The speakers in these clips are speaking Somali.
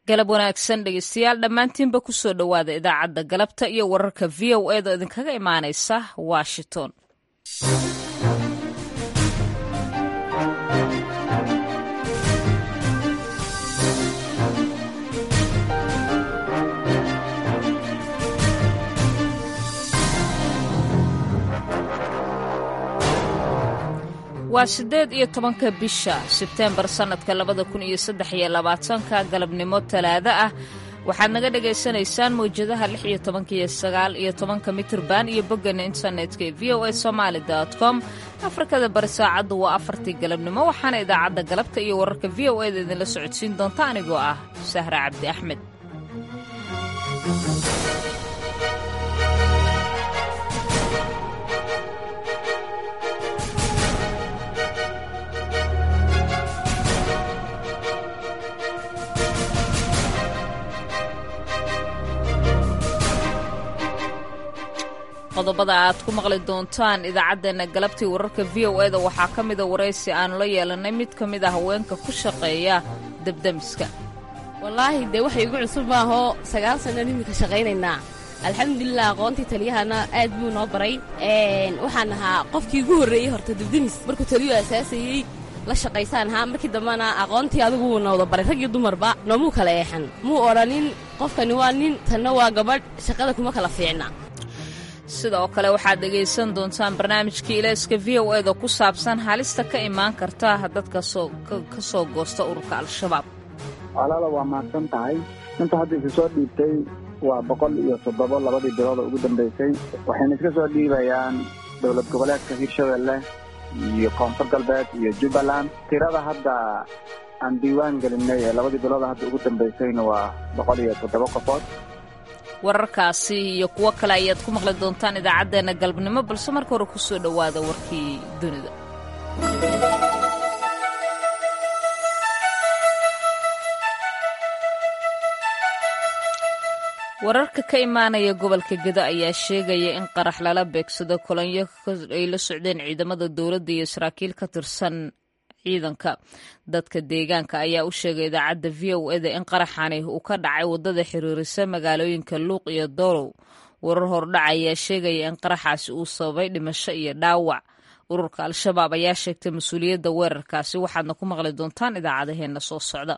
galab wanaagsan dhegeystayaal dhammaantiinba kusoo dhowaada idaacadda galabta iyo wararka v o eeda idinkaga imaanaysa washington waa siddeed iyo tobanka bisha sebteembar sannadka labada kun iyo saddex iyo labaatanka galabnimo talaado ah waxaad naga dhagaysanaysaan mawjadaha lix iyo tobanka iyo sagaal iyo tobanka mitirban iyo boggana internetka ee v o a somaali com afrikada bari saacaddu waa afartii galabnimo waxaana idaacadda galabta iyo wararka v o eda idinla socodsiin doonta anigoo ah sahra cabdi axmed qodobada aad ku maqli doontaan idaacaddeenna galabtii wararka v o eda waxaa ka mida waraysi aanu la yeelannay mid ka mid a haweenka ku shaqeeya debdemiska wallaahi dee waxay igu cusub maahoo sagaal sannan iminka shaqaynaynaa alxamdulilah aqoontii taliyahana aad buu noo baray waxaan ahaa qofkii ugu horreeyey horta debdemis markuu taliyuu asaasayey la shaqaysaan ahaa markii dambena aqoontii adigu wuu na wada baray rag iyo dumarba noomuu kala eexan muu odhanin qofkani waa nin tanna waa gabadh shaqada kuma kala fiicna sidoo kale waxaad dhegaysan doontaan barnaamijkii ilayska v o eda ku saabsan halista ka imaan karta dadka ka soo goosta ururka al-shabaab walaala waa mahadsan tahay inta hadda isu soo dhiibtay waa boqol iyo toddobo labadii bilooda ugu dambaysay waxayna iska soo dhiibayaan dowlad goboleedka hirshabelle iyo koonfur galbeed iyo jubbaland tirada hadda aan diiwaan gelinay ee labadii bilooda hadda ugu dambaysayna waa boqol iyo toddobo qofood wararkaasi iyo kuwo kale ayaad ku maqli doontaan idaacaddeenna galabnimo balse marka hore ku soo dhowaada warkii dunida wararka ka imaanaya gobolka gedo ayaa sheegaya in qarax lala beegsado kolonyo ay la socdeen ciidamada dowladda iyo saraakiil ka tirsan ciidanka dadka deegaanka ayaa u sheegay idaacadda v o eda in qaraxani uu ka dhacay waddada xiriirisa magaalooyinka luuq iyo dorow warar hordhac ayaa sheegaya in qaraxaasi uu sababay dhimasho iyo dhaawac ururka al-shabaab ayaa sheegtay mas-uuliyadda weerarkaasi waxaadna ku maqli doontaan idaacadaheenna soo socda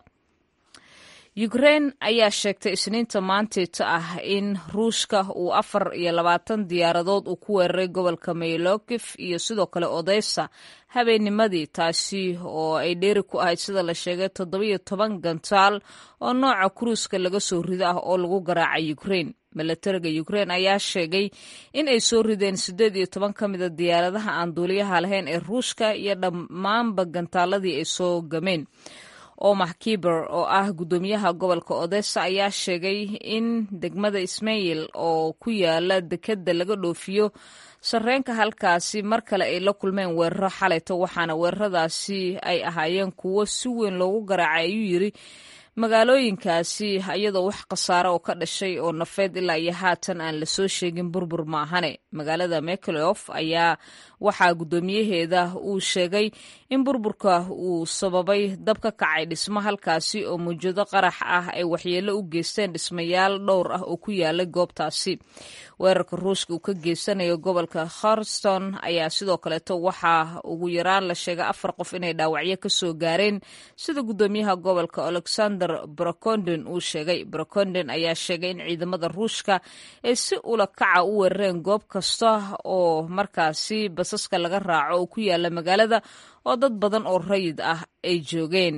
ukrein ayaa sheegtay isniinta maanteeta ah in ruushka uu afar iyo labaatan diyaaradood uu ku weeraray gobolka maylokif iyo sidoo kale odeysa habeennimadii taasi oo ay dheeri ku ahayd sida la sheegay toddobiyo toban gantaal oo nooca kuruuska laga soo rido ah oo lagu garaacay ukrein milatariga ukrein ayaa sheegay in ay soo rideen siddeed iyo toban ka mida diyaaradaha aan duuliyaha lahayn ee ruushka iyo dhammaanba gantaaladii ay soo gameen omar kiber oo ah guddoomiyaha gobolka odessa ayaa sheegay in degmada ismail oo ku yaala dekedda laga dhoofiyo sarreenka halkaasi mar kale ay la kulmeen weeraro xalayto waxaana weeraradaasi ay ahaayeen kuwo si weyn loogu garaacay ayuu yiri magaalooyinkaasi iyadoo wax khasaare oo ka dhashay oo nafeed ilaa iyo haatan aan lasoo sheegin burbur maahane magaalada meklof ayaa waxaa guddoomiyaheeda uu sheegay in burburka uu sababay dab ka kacay dhismo halkaasi oo mawjado qarax ah ay waxyeello u geysteen dhismayaal dhowr ah oo ku yaalay goobtaasi weerarka ruushka uu ka geysanayo gobolka kharston ayaa sidoo kaleeto waxaa ugu yaraan la sheegay afar qof inay dhaawacyo ka soo gaareen sida guddoomiyaha gobolka alexander brocondon uu sheegay brocondon ayaa sheegay in ciidamada ruushka ay si ula kaca u weerareen goob kasta oo markaasi basaska laga raaco oo ku yaala magaalada oo dad badan oo rayid ah ay joogeen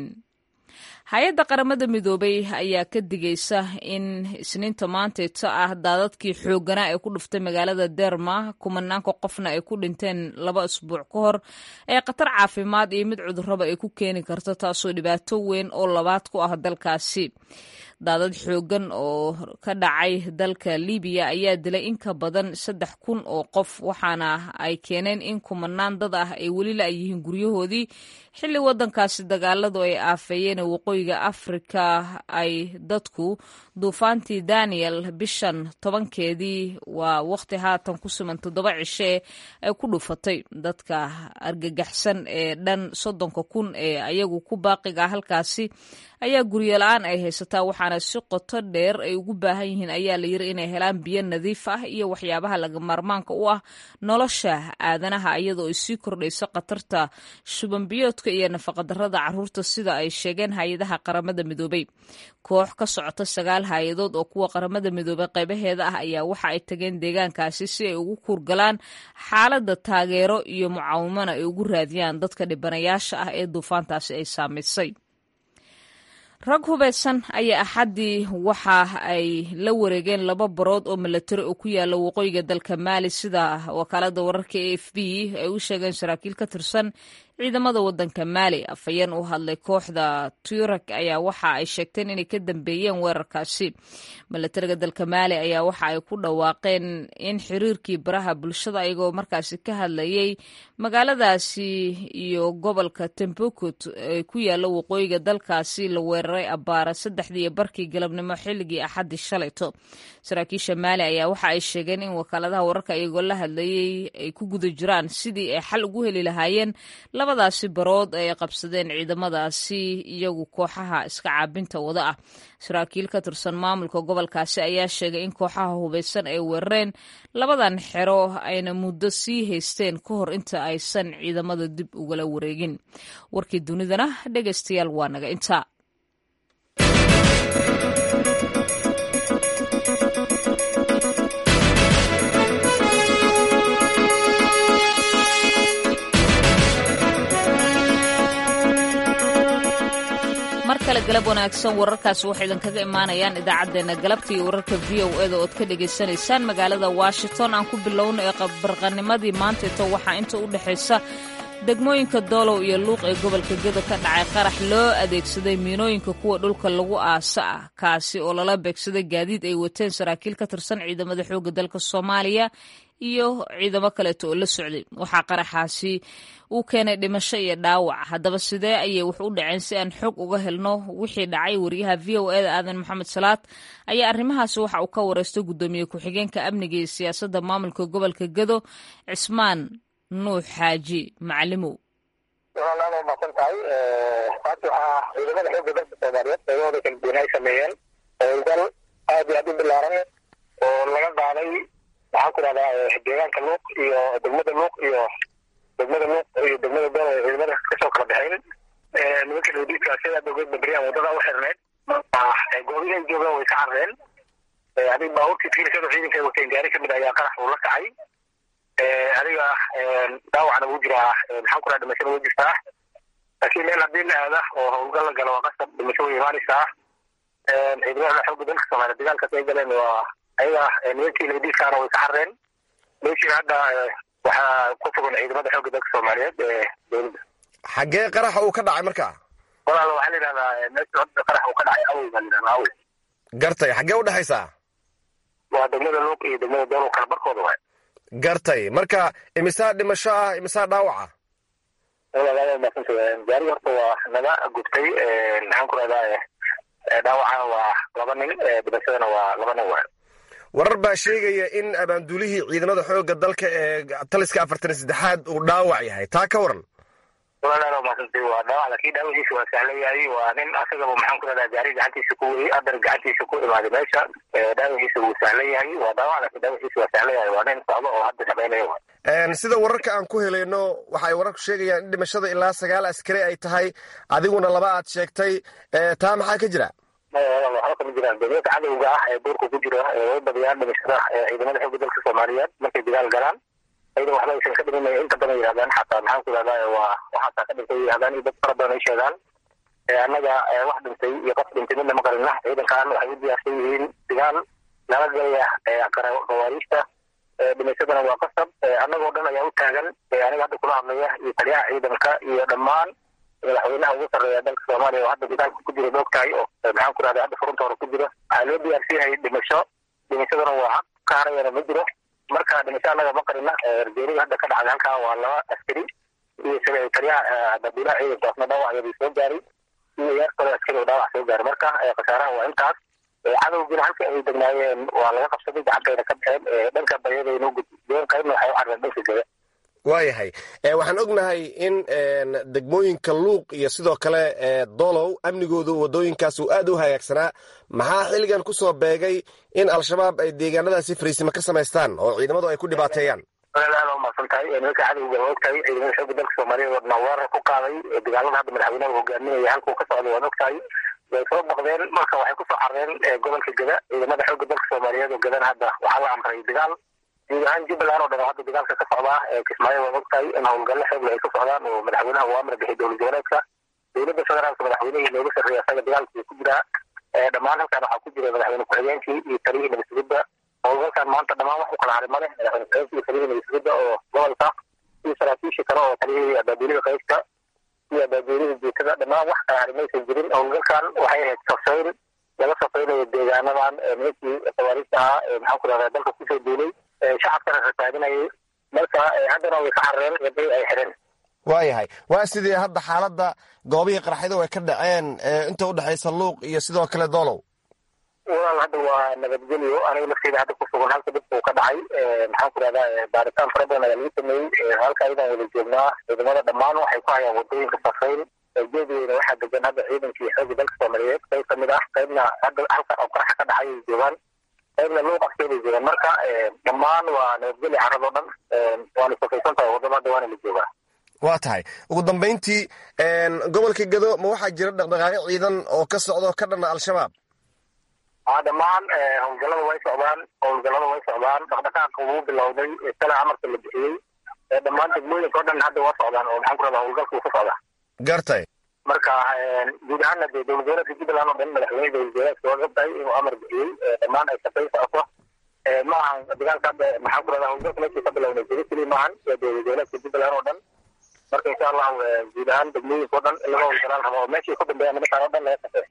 hay-adda qaramada midoobay ayaa ka digaysa in isniinta maanteeta ah daadadkii xoogganaa ee ku dhuftay magaalada derma kumanaanka qofna ay ku dhinteen laba isbuuc ka hor ee khatar caafimaad iyo mid cudurraba ay ku keeni karto taasoo dhibaato weyn oo labaad ku ah dalkaasi daadad xooggan oo ka dhacay dalka libiya ayaa dilay in ka badan saddex kun oo qof waxaana ay keeneen in kumanaan dad ah ay weli la-yihiin guryahoodii xilli waddankaasi dagaaladu ay aafeeyeen waqooyiga afrika ay dadku duufaantii daniel bishan tobankeedii waa waqti haatan ku suman toddoba cishe ay ku dhufatay dadka argagaxsan ee dhan soddonka kun ee ayagu ku baaqiga halkaasi ayaa guryo la-aan ay haysataa waxaana waxaana si qoto dheer ay ugu baahan yihiin ayaa la yiri inay helaan biyo nadiif ah iyo waxyaabaha laga maarmaanka u ah nolosha aadanaha iyadoo ay sii kordhayso khatarta shubanbiyoodka iyo nafaqadarrada caruurta sida ay sheegeen hay-adaha qaramada midoobay koox ka socota sagaal hay-adood oo kuwa qaramada midoobay qaybaheeda ah ayaa waxa ay tageen deegaankaasi si ay ugu kuurgalaan xaaladda taageero iyo mucaawimana ay ugu raadiyaan dadka dhibanayaasha ah ee duufaantaasi ay saamaysay rag hubaysan ayaa axaddii waxa ay la wareegeen laba barood oo milatari oo ku yaala waqooyiga dalka maali sida wakaalada wararka a f b ay u sheegeen saraakiil ka tirsan ciidamada wadanka maali afhayeen u hadlay kooxda turak ayaa waxa ay sheegteen inay ka dambeeyeen weerarkaasi milatariga dalka maali ayaa waxa ay ku dhawaaqeen in xiriirkii baraha bulshada ayagoo markaasi ka hadlayay magaaladaasi iyo gobolka tembukut ee ku yaala waqooyiga dalkaasi la weeraray abaara saddexdii iyo barkii galabnimo xilligii axaddii shalayto saraakiisha maali ayaa waxa ay sheegeen in wakaaladaha wararka iyagoo la hadlayay ay ku guda jiraan sidii ay xal ugu heli lahaayeen labadaasi barood ay qabsadeen ciidamadaasi iyagu kooxaha iska caabinta wada ah saraakiil ka tirsan maamulka gobolkaasi ayaa sheegay in kooxaha hubaysan ay weerareen labadan xero ayna muddo sii haysteen ka hor inta aysan ciidamada dib ugala wareegin warkii dunidana dhegaystayaal waa naga intaa mar kale galab wanaagsan wararkaasi waxay idinkaga imaanayaan idaacaddeenna galabta iyo wararka v o eda ood ka dhagaysanaysaan magaalada washington aan ku bilowno ee barqanimadii maantaito waxaa inta u dhexaysa degmooyinka doolow iyo luuq ee gobolka gedo ka dhacay qarax loo adeegsaday miinooyinka kuwa dhulka lagu aasa ah kaasi oo lala beegsaday gaadiid ay wateen saraakiil ka tirsan ciidamada xoogga dalka soomaaliya iyo ciidamo kaleeto oo la socday waxaa qaraxaasi uu keenay dhimasho iyo dhaawac haddaba sidee ayay wax u dhaceen si aan xog uga helno wixii dhacay wariyaha v o eda aadan maxamed salaad ayaa arrimahaasi waxa uu ka wareystay guddoomiye ku-xigeenka amniga iyo siyaasadda maamulka gobolka gedo cismaan nuux xaaji macalimow walaalaad waa mahadsan tahay maanta waxaa ciidamada xoogga dalka soomaaliyeed qaybahooda kala duwan ay sameeyeen howlgal aad iyo aad u bilaaran oo laga qaaday maxaan ku rahdaa deegaanka luuq iyo degmada luuq iyo degmada luuq iyo degmada dool ay ciidamada kasoo kala baxeen nimanka nabadiidka sida dowlad babriyaan wadada u xirneed goobihi ay joogaan way ka carreen adig baabuurkii fiirsada ciidanka ay wateen gaari kamid ayaa qarax uu la kacay adiga dhaawacna wuu jiraa maxaan ku raha dhimashada way jirtaa laakiin meel haddii la aada oo howlgal la galo waa qasab dhimasho way imaanaysaa ciidamada xoogga dalka soomaaliya dagaalkaas ay galeen waa ayaga nimankii nabadiidkaana way ka carreen meeshiina hadda waxaa ku sugan ciidamada xoogga dalka soomaaliyeed ee dowladda xaggee qaraxa uu ka dhacay marka walaal waxaa la yidhahdaa meesha hadda qarax uu ka dhacay awey baa la yidhahdaa awey gartay xaggee u dhexaysaa waa degmada luuq iyo degmada doolow kala barkooda waay gartay marka imisaa dhimasho ah imisaa dhaawaca walaalaada maasanta gaari horta waa naga gubtay maxaan ku rahdaa dhaawacana waa laba nin dhimashadana waa laba nin waay warar baa sheegaya in abaanduulihii ciidamada xoogga dalka ee taliska afartan saddexaad uu dhaawac yahay taa ka waran walaalaada maasantay waa dhaawac laakiin dhaawaciisa waa sahlan yahay waa nin asagaba maxaan ku rahdaa gaari gacantiisa ku weyey adar gacantiisa ku imaaday meesha dhaawaciisa wuu sahlan yahay waa dhaawac laakiin dhaawaciisa waa sahlan yahay waa nin socdo oo hadda shaqaynaya waay sida wararka aan ku helayno waxay wararku sheegayaan in dhimashada ilaa sagaal askari ay tahay adiguna laba aad sheegtay taa maxaa ka jira waxba kama jiraan dowlada cadowga ah ee duurka ku jira way badiyaan dhimashada ciidamada xoogga dalka soomaaliyeed markay dagaal galaan ayada waxba aysan ka dhimin inta badan yidhahdaan xataa maxaan ku yidhahdaa waa waxaasaa ka dhintay yidhahdaan iyo dad fara badan ay sheegaan annaga wax dhintay iyo qof dhintay midna ma qarina ciidankan waxay u diyaarsan yihiin dagaal lala galaya gawaariista dhimashadana waa qasab annagoo dhan ayaa u taagan aniga hadda kula hadlaya iyo taliyaha ciidanka iyo dhammaan madaxweynaha ugu sarreeya dalka soomaaliya oo hadda dagaalka ku jira moogtahay oo maxaan ku rahda hadda furunta hore ku jira waxaa loo diyaarsan yahay dhimasho dhimashadana waa haq ka harayana ma jiro marka dhimasho annaga ma qarina ergeeriga hadda ka dhacday halkaa waa laba askari iyo taliyaha dabiilaha ciidankaasna dhaawacyaday soo gaaray iyo yaar kale askari oo dhaawac soo gaaray marka khasaaraha waa intaas cadowgiina halka ay degnaayeen waa laga qabsaday gacantayna ka baxeen dhanka bayadaynu gudbeen qaybna waxay u carreen dhanka gada waayahay waxaan ognahay in degmooyinka luuq iyo sidoo kale dolow amnigoodu wadooyinkaas uu aad u hagaagsanaa maxaa xilligan ku soo beegay in al-shabaab ay deegaanadaasi fariisimo ka samaystaan oo ciidamadu ay ku dhibaateeyaan aad aad umaqsan tahay nimanka cadowga waa ogtahay ciidamada xoogga dalka soomaaliyeed wadna weerar ku qaaday dagaalada hadda madaxweynaha hogaaminaya halkuu ka socday waad ogtahay way soo baqdeen marka waxay kusoo carreen gobolka geda ciidamada xoogga dalka soomaaliyeed oo gedana hadda waxaa la amray dagaal guud ahaan jubbaland oo dhan oo hadda dagaalka ka socdaa kismaayo waad ogtahay in howlgallo xoogle ay ka socdaan oo madaxweynaha uu amar bixiyay dowlad goboleedka dowladda federaalka madaxweynihii looga sarreeya asaga dagaalkii ku jiraa dhammaan halkan waxaa ku jira madaxweyne ku-xigeenkii iyo taliyihii nabadsugidda howlgalkan maanta dhammaan wax u kala haray male madaxweyne ku-xigeenkii iyo taliyihii nabadsugidda oo gobolka iyo saraakiishii kale oo taliyihii abaabuulida qaybta iyo abaabuulida jiitada dhammaan wax kala haray maysan jirin howlgalkan waxay ahayd safayn laga safaynayo deegaanadan nimankii tawaariista ahaa ee maxaan ku rahdaa dalka kusoo duulay shacabkana rasaadinayay marka haddana way ka carreen waday ay xireen waayahay waa sidii hadda xaaladda goobihii qarxyadu ay ka dhaceen inta u dhexaysa luuq iyo sidoo kale doolow walaal hadda waa nabadgelyo aniga lafteyda hadda ku sugan halka dadka uu ka dhacay maxaan ku rahdaa baaritaan fara badan ayaa lagu sameeyey halka ayadaan wada joognaa ciidamada dhammaan waxay ku hayaan wadooyinka safayn geedigeena waxaa degan hadda ciidankii xoogga dalka soomaaliyeed qayb kamid ah qaybna hadda halka oo qaraxa ka dhacay ay joogaan qaybna luuq afkeeday joogaan marka dhammaan waa nabadgelyo carradoo dhan waana safaysan tahay waddada hadda waana la joogaa waa tahay ugu dambayntii gobolka gado ma waxaa jira dhaqdhaqaaqyo ciidan oo ka socdo ka dhana al-shabaab a dhammaan howlgallada way socdaan howlgallada way socdaan dhaqdhaqaaqa wuu bilowday sala amarka la bixiyey dhammaan degmooyinka o dhan hadda waa socdaan oo maxaan ku rahdaa howlgalka uu ka socdaa gartay marka guud ahaana dee dowlad goboleedka jubbaland oo dhan madaxweyne dowlad goboleedka waa ogtahay inuu amar bixiyey dhammaan ay shaqayn socoto ma ahan dagaalka hadda maxaan ku rahdaa howlgalka meeshii ka bilownay jiri keli maahan waa dowlad goboleedka jubbaland oo dhan marka insha allahu guud ahaan degmooyinka o dhan in laga howlgalaan rabo oo meeshii ka dambeeya nimankaan o dhan laga shaqeey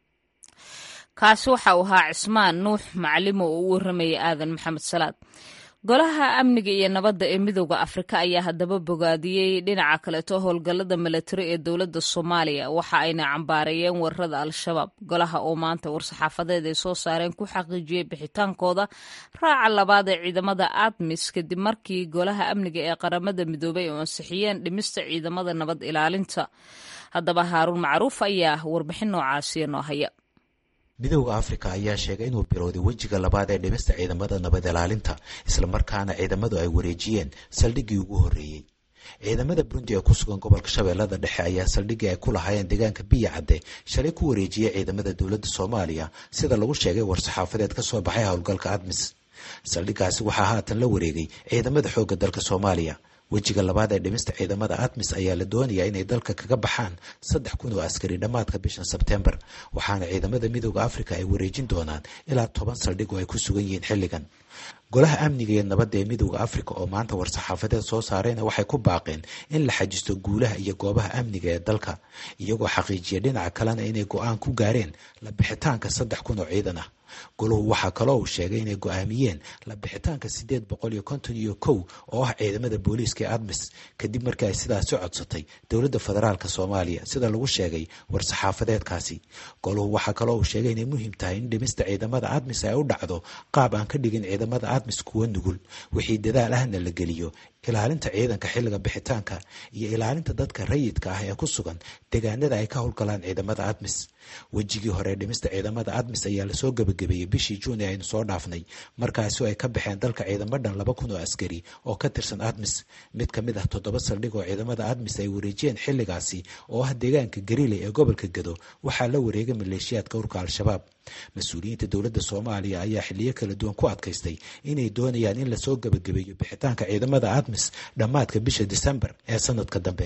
kaasi waxa uu ahaa cismaan nuux macalimo oo u warramayay aadan maxamed salaad golaha amniga iyo nabadda ee midooda afrika ayaa haddaba bogaadiyey dhinaca kaleeto howlgallada milatari ee dowladda soomaaliya waxa ayna cambaareeyeen weerarada al-shabaab golaha oo maanta war-saxaafadeed ay soo saareen ku xaqiijiyey bixitaankooda raaca labaad ee ciidamada admis kadib markii golaha amniga ee qaramada midoobay oo ansixiyeen dhimista ciidamada nabad ilaalinta haddaba haaruun macruuf ayaa warbixin noocaasiya noo haya midowda afrika ayaa sheegay inuu bilowday wejiga labaad ee dhimista ciidamada nabad ilaalinta islamarkaana ciidamadu ay wareejiyeen saldhiggii ugu horreeyey ciidamada burundi ee ku sugan gobolka shabeellada dhexe ayaa saldhiggii ay ku lahaayeen deegaanka biya cadde shalay ku wareejiyey ciidamada dowladda soomaaliya sida lagu sheegay war-saxaafadeed ka soo baxay howlgalka admis saldhiggaasi waxaa haatan la wareegay ciidamada xoogga dalka soomaaliya wejiga labaad ee dhimista ciidamada admis ayaa la doonayaa inay dalka kaga baxaan saddex kun oo askari dhammaadka bishan sebtembar waxaana ciidamada midooda afrika ay wareejin doonaan ilaa toban saldhig oo ay ku sugan yihiin xilligan golaha amniga iyo nabadda ee midooda afrika oo maanta war-saxaafadeed soo saareyna waxay ku baaqeen in la xajisto guulaha iyo goobaha amniga ee dalka iyagoo xaqiijiya dhinaca kalena inay go-aan ku gaareen la bixitaanka saddex kun oo ciidan ah golahu waxaa kaloo uu sheegay inay go-aamiyeen la bixitaanka siddeed boqol iyo konton iyo kow oo ah ciidamada booliiska ee admis kadib markii ay sidaasi codsatay dowladda federaalk soomaaliya sida lagu sheegay war-saxaafadeedkaasi golahu waxaa kaloo uu sheegay inay muhiim tahay in dhimista ciidamada admis ay u dhacdo qaab aan ka dhigin ciidamada admis kuwa nugul wixii dadaal ahna la geliyo ilaalinta ciidanka xilliga bixitaanka iyo ilaalinta dadka rayidka ah ee ku sugan deegaanada ay ka howlgalaan ciidamada admis wejigii hore dhimista ciidamada admis ayaa lasoo gebagabeeyey bishii juun ee aynu soo dhaafnay markaasi ay ka baxeen dalka ciidamo dhan laba kun oo askari oo ka tirsan admis mid ka mid ah toddoba saldhig oo ciidamada admis ay wareejiyeen xilligaasi oo ah deegaanka garile ee gobolka gado waxaa la wareegay maleeshiyaadka urka al-shabaab mas-uuliyiinta dowladda soomaaliya ayaa xiliyo kala duwan ku adkaystay inay doonayaan in lasoo gebagabeeyo bixitaanka ciidamada admis dhammaadka bisha disembar ee sanadka dambe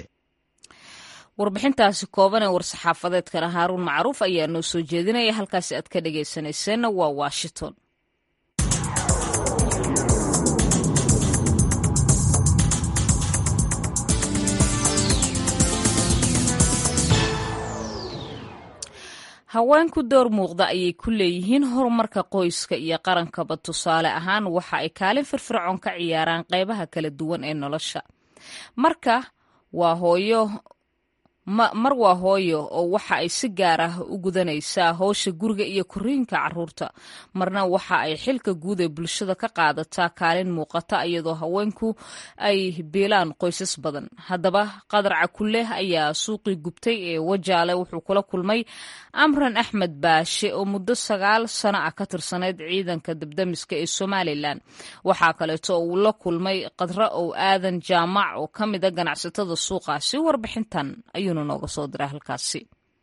warbixintaasi kooban ee war-saxaafadeedkana haaruun macruuf ayaa noo soo jeedinaya halkaasi aad ka dhagaysanayseena waa washington haweenku door muuqda ayay ku leeyihiin horumarka qoyska iyo qarankaba tusaale ahaan waxa ay kaalin firfircoon ka ciyaaraan qaybaha kala duwan ee nolosha marka waa hooyo mar waa hooyo oo waxa ay si gaar ah u gudanaysaa howsha guriga iyo koriinka caruurta marna waxa ay xilka guud ee bulshada ka qaadataa kaalin muuqata iyadoo haweenku ay biilaan qoysas badan haddaba qadar cakuleh ayaa suuqii gubtay ee wajaale wuxuu kula kulmay amran axmed baashe oo muddo sagaal sano ah ka tirsanayd ciidanka dabdamiska ee somalilan waxaa kaleeto uu la kulmay qadra ow aadan jaamac oo ka mida ganacsatada suuqaasi warbixintan ayuuna nooga soo diray halkaasi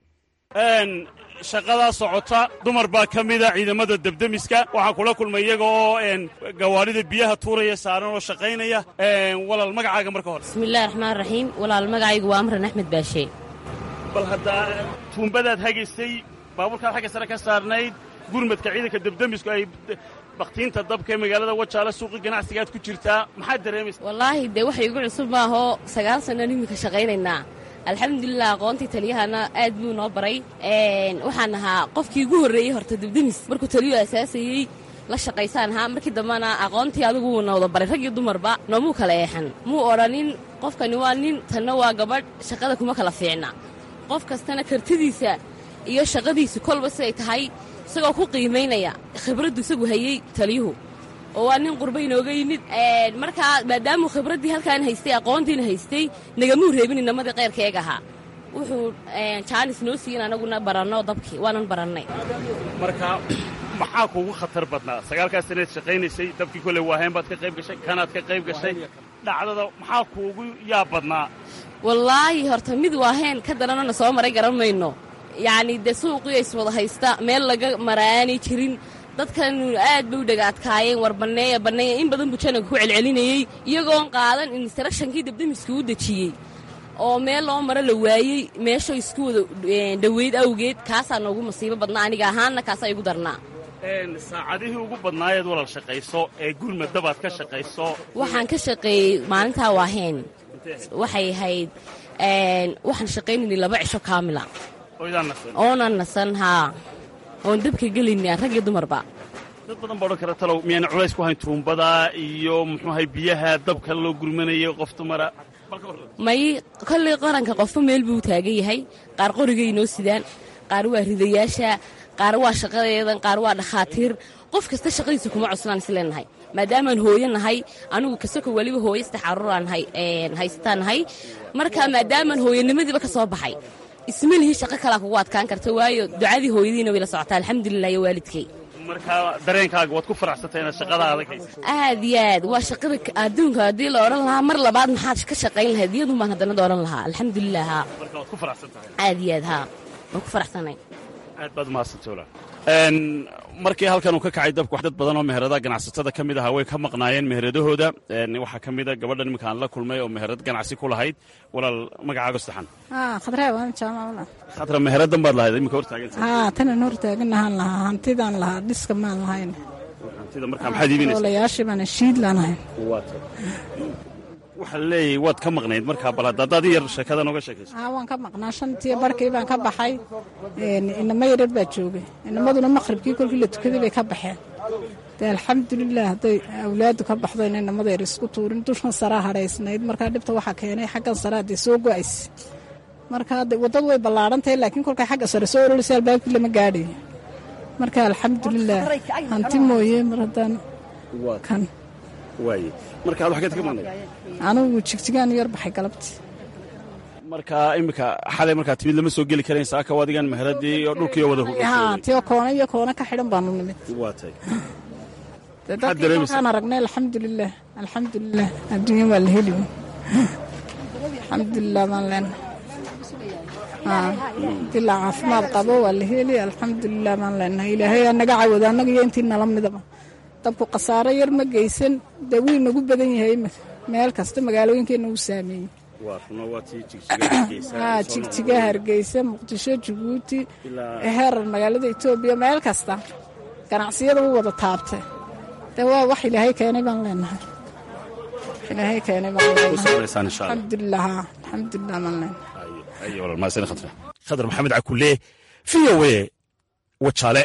shaqadaa socota dumar baa ka mida ciidamada debdemiska waxaan kula kulmay iyaga oo gawaarida biyaha tuuraya saaran oo shaqaynaya walaal magacaaga marka hore bismillahi raxmaan raxiim walaal magacaygu waa amran axmed baashe bal haddaa tuumbadaad hagaysay baabuurkaad xagga sare ka saarnayd gurmadka ciidanka debdemisku ay bakhtiinta dabka ee magaalada wajaale suuqii ganacsigaad ku jirtaa maxaad dareemaysa wallaahi dee waxay igu cusub maahoo sagaal sannan iminka shaqaynaynaa alxamdulilah aqoontii taliyahana aad buu noo baray waxaan ahaa qofkii ugu horreeyey horta debdemis markuu taliyuu asaasayey la shaqaysaan ahaa markii dambena aqoontii adigu wuu na wada baray rag iyo dumarba noomuu kala eexan muu odhanin qofkani waa nin tanna waa gabadh shaqada kuma kala fiicna qof kastana kartidiisa iyo shaqadiisu kolba siday tahay isagoo ku qiimaynaya khibraddu isagu hayey taliyuhu oo waa nin qurba inooga yimid markaa maadaamuu khibraddii halkaan haystay aqoontiina haystay nagamuu reebin inamadii qayrkeega ahaa wuxuu jaanis noo siiyin anaguna baranno dabkii waanan barannay marka maxaa kuugu khatar badnaa sagaalkaas sanaed shaqaynaysay dabkii kolley waaheen baad ka qayb gashay kanaad ka qayb gashay dhacdada maxaa kuugu yaab badnaa wallaahi horta mid waaheen ka daranona soo maray garan mayno yacnii dee suuqii iswada haysta meel laga maraani jirin dadkanu aad bay u dhagaadkaayeen war banneeya banneeya in badan buu jananka ku celcelinayey iyagoon qaadan instructionkii debdemiska u dejiyey oo meel loo maro la waayey meesho isku wada dhoweyd awgeed kaasaa noogu masiibo badnaa aniga ahaanna kaasaa igu darnaa saacadihii ugu badnaayeed walal shaqayso ee gurmadabaad ka shaqayso waxaan ka shaqeeyey maalintaa waaheen waxay ahayd waxaan shaqaynaynay laba cisho kaamila oonan nasan haa oon dabka gelayna rag iyo dumarba dad badan baa odhan kara talow miyaana culays ku hayn tuumbada iyo muxuuahay biyaha dabka loo gurmanayay qof dumara may kollay qaranka qofba meel buu taagan yahay qaar qorigay noo sidaan qaar waa ridayaasha qaar waa shaqadeedan qaar waa dhakhaatiir qof kasta shaqadiisa kuma cuslaan isleenahay maadaamaan hooyo nahay anigu kasoko weliba hooyo saddex caruuraan haysataan nahay marka maadaamaan hooyanimadiiba ka soo baxay isma lihi shaqo kalaa kugu adkaan karta waayo ducadii hooyadiina way la socotaa alxamdulilah iyo waalidkay marka dareenkaaga waad ku faraxsantay inaad shaqada adag haysa aad iyo aad waa shaqada adduunka haddii la odhan lahaa mar labaad maxaad ka shaqayn lahayd iyadun baan haddana odhan lahaa alxamdulilah haa marka waad ku faraxsan tahay aad iyo aad haa waan ku faraxsanay aad baad umahadsantay walaal markii halkan uu ka kacay dabku dad badan oo meheradaha ganacsatada ka mid ahaa way ka maqnaayeen meheradahooda waxaa ka mida gabadhan iminka aan la kulmay oo meherad ganacsi ku lahayd walaal magacaago saxan khatra meheradan baad lahayd iminka hortaaganta haa tanan hortaaganahaan lahaa hantidaan lahaa dhiska maan lahayn hantida markaa maxaad iibinaysa olayaashii baana shiid laanahay waxaa leeyahay waad ka maqnayd markaa bal haddaad yar sheekada nooga sheekayso haa waan ka maqnaa shantii barkii baan ka baxay inamo yarar baa joogay inamaduna maqhribkii kolkii la tukaday bay ka baxeen dee alxamdulilah hadday awlaadu ka baxdo ina inamada yar isku tuurin dushan saraa hadhaysnayd markaa dhibta waxaa keenay xaggan saraa dee soo go-aysa marka waddadu way ballaadhantahay laakiin kolkay xagga sare soo ololisa albaabkii lama gaadhayo marka alxamdulilah hanti mooye mar haddaan kan waaye marka ad waxgeed ka maqnayd anugu jigjigaan yar baxay galabtii marka iminka xalay markaa timid lama soo geli karayn saaka adigan meheradii oo dhulkii wada haa tio koona iyo koona ka xidhan baanu nimid waatay dee dadkii kolkaan aragnay alxamdulilah alxamdulilah adduunya waa la heli alxamdulilah baan leenahay dilaa caafimaad qabo waa la heli alxamdulilah baan leenahay ilaahay aa naga cawada annaga iyo intii nala midaba dabku khasaaro yar ma geysan dee wuu nagu badan yahay imika meel kasta magaalooyinkeenna uu saameeyey haa jigjiga hargeysa muqdisho jabuuti herar magaalada etoobiya meel kasta ganacsiyada u wada taabtay dee waa wax ilaahay keenay baan leenahay ilaahay keenay baan leenahay alxamdulilah haa alxamdulilah baan leenahay khadar maxamed cakulle v o a wajaale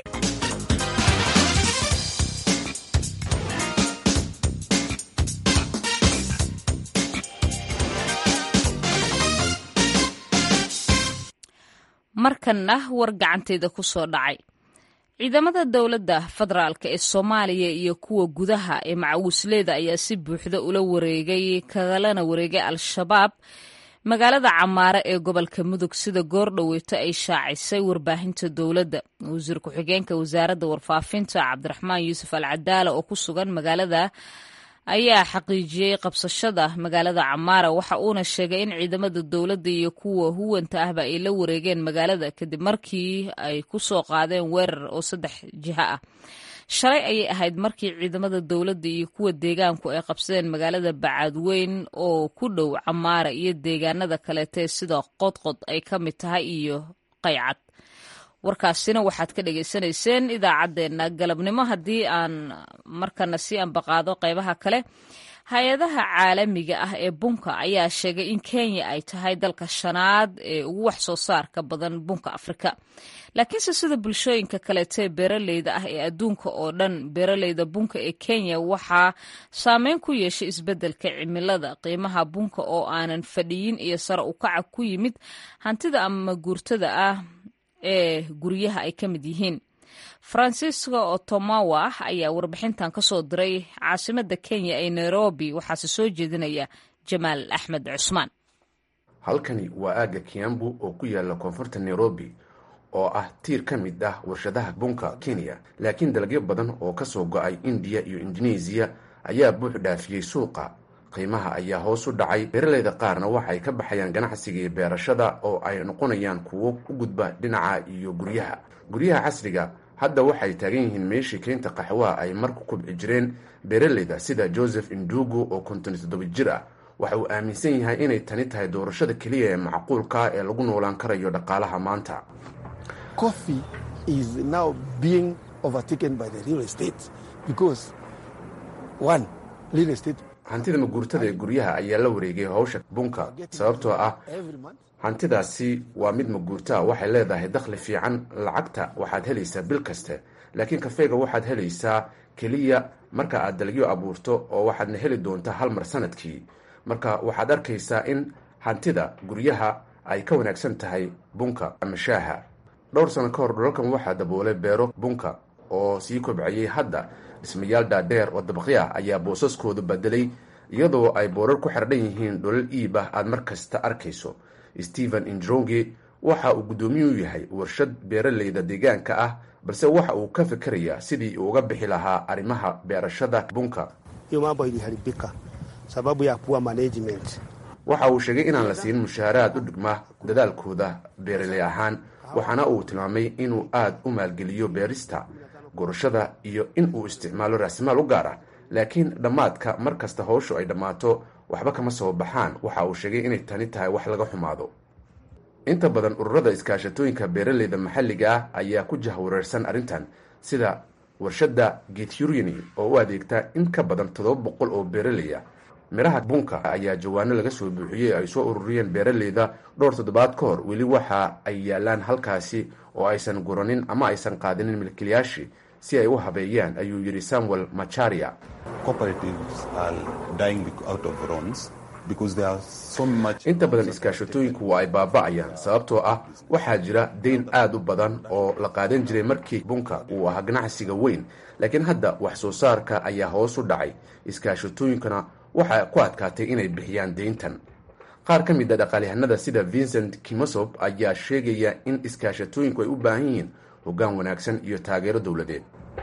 markanna war gacanteeda ku soo dhacay ciidamada dowladda federaalka ee soomaaliya iyo kuwa gudaha ee macawisleeda ayaa si buuxda ula wareegay kagalana wareegay al-shabaab magaalada camaare ee gobolka mudug sida goordhoweyto ay shaacisay warbaahinta dowladda wasiir ku-xigeenka wasaaradda warfaafinta cabdiraxmaan yuusuf al cadaala oo ku sugan magaalada ayaa xaqiijiyey qabsashada magaalada camaara waxa uuna sheegay in ciidamada dowladda iyo kuwa huwanta ahba ay la wareegeen magaalada kadib markii ay ku soo qaadeen weerar oo saddex jiho ah shalay ayay ahayd markii ciidamada dowladda iyo kuwa deegaanku ay qabsadeen magaalada bacaadweyn oo ku dhow camaara iyo deegaanada kaleetee sida qodqod ay ka mid tahay iyo qaycad warkaasina waxaad ka dhagaysanayseen idaacaddeenna galabnimo haddii aan markana si ambaqaado qeybaha kale hay-adaha caalamiga ah ee bunka ayaa sheegay in kenya ay tahay dalka shanaad ee ugu wax soo saarka badan bunka afrika laakiinse sida bulshooyinka kaleetee beeraleyda ah ee adduunka oo dhan beeraleyda bunka ee kenya waxaa saameyn ku yeeshay isbeddelka cimilada qiimaha bunka oo aanan fadhiyin iyo sare ukaca ku yimid hantida ama guurtada ah ee guryaha ay ka mid yihiin francisco otomawa ayaa warbixintan ka soo diray caasimada kenya ee nairobi waxaase soo jeedinaya jamaal axmed cusmaan halkani waa aagga kiambu oo ku yaala koonfurta nairobi oo ah tiir ka mid ah warshadaha bunka kenya laakiin dalagyo badan oo ka soo go-ay indiya iyo indonesiya ayaa buux dhaafiyey suuqa qiimaha ayaa hoos u dhacay beeraleyda qaarna waxay ka baxayaan ganacsiga iyo beerashada oo ay noqonayaan kuwo u gudba dhinaca iyo guryaha guryaha casriga hadda waxay taagan yihiin meeshii keynta qaxwaha ay mar ku kubci jireen beeraleyda sida joseph indugu oo konton toddoba jir ah waxa uu aaminsan yahay inay tani tahay doorashada keliya ee macquulka ee lagu noolaan karayo dhaqaalaha maanta hantida maguurtada ee guryaha ayaa la wareegay howsha bunka sababtoo ah hantidaasi waa mid maguurtaa waxay leedahay dakhli fiican lacagta waxaad helaysaa bil kaste laakiin kafeega waxaad helaysaa keliya marka aad dalagyo abuurto oo waxaadna heli doontaa hal mar sanadkii marka waxaad arkaysaa in hantida guryaha ay ka wanaagsan tahay bunka ama shaaha dhowr sano ka hor dhulalkan waxaa daboolay beero bunka oo sii kobcayay hadda dhismayaal dhaadheer oo dabaqya ayaa boosaskooda bedelay iyadoo ay boorar ku xerdhan yihiin dholal iib ah aad mar kasta arkayso stephen indronge waxa uu guddoomiyuu yahay warshad beeraleyda deegaanka ah balse waxa uu ka fikerayaa sidii uu uga bixi lahaa arrimaha beerashada bunka waxa uu sheegay inaan la siin mushaaharaad u dhigma dadaalkooda beeraley ahaan waxaana uu tilmaamay inuu aad u maalgeliyo beerista gurashada iyo in uu isticmaalo raasimaal u gaar ah laakiin dhammaadka mar kasta howshu ay dhammaato waxba kama soo baxaan waxa uu sheegay inay tani tahay wax laga xumaado inta badan ururada iskaashatooyinka beeraleyda maxalliga ah ayaa ku jahwareersan arrintan sida warshadda gethureni oo u adeegta in ka badan toddoba boqol oo beeraley ah midhaha bunka ayaa jawaano laga soo buuxiyey ay soo ururiyeen beeraleyda dhowr toddobaad ka hor weli waxa ay yaalaan halkaasi oo aysan guranin ama aysan qaadinin milkiilayaashii si ay u habeeyaan ayuu yidhi samuel macharia inta badan iskaashatooyinku waa ay baaba'ayaan sababtoo ah waxaa jira dayn aad u badan oo la qaadan jiray markii bunka uu ahaa ganacsiga weyn laakiin hadda wax soo saarka ayaa hoos u dhacay iskaashatooyinkuna waxaa ku adkaatay inay bixiyaan deyntan qaar ka mid a dhaqaalyahanada sida vincent kimosob ayaa sheegaya in iskaashatooyinku ay u baahan yihiin hoggaan wanaagsan iyo taageero dowladeed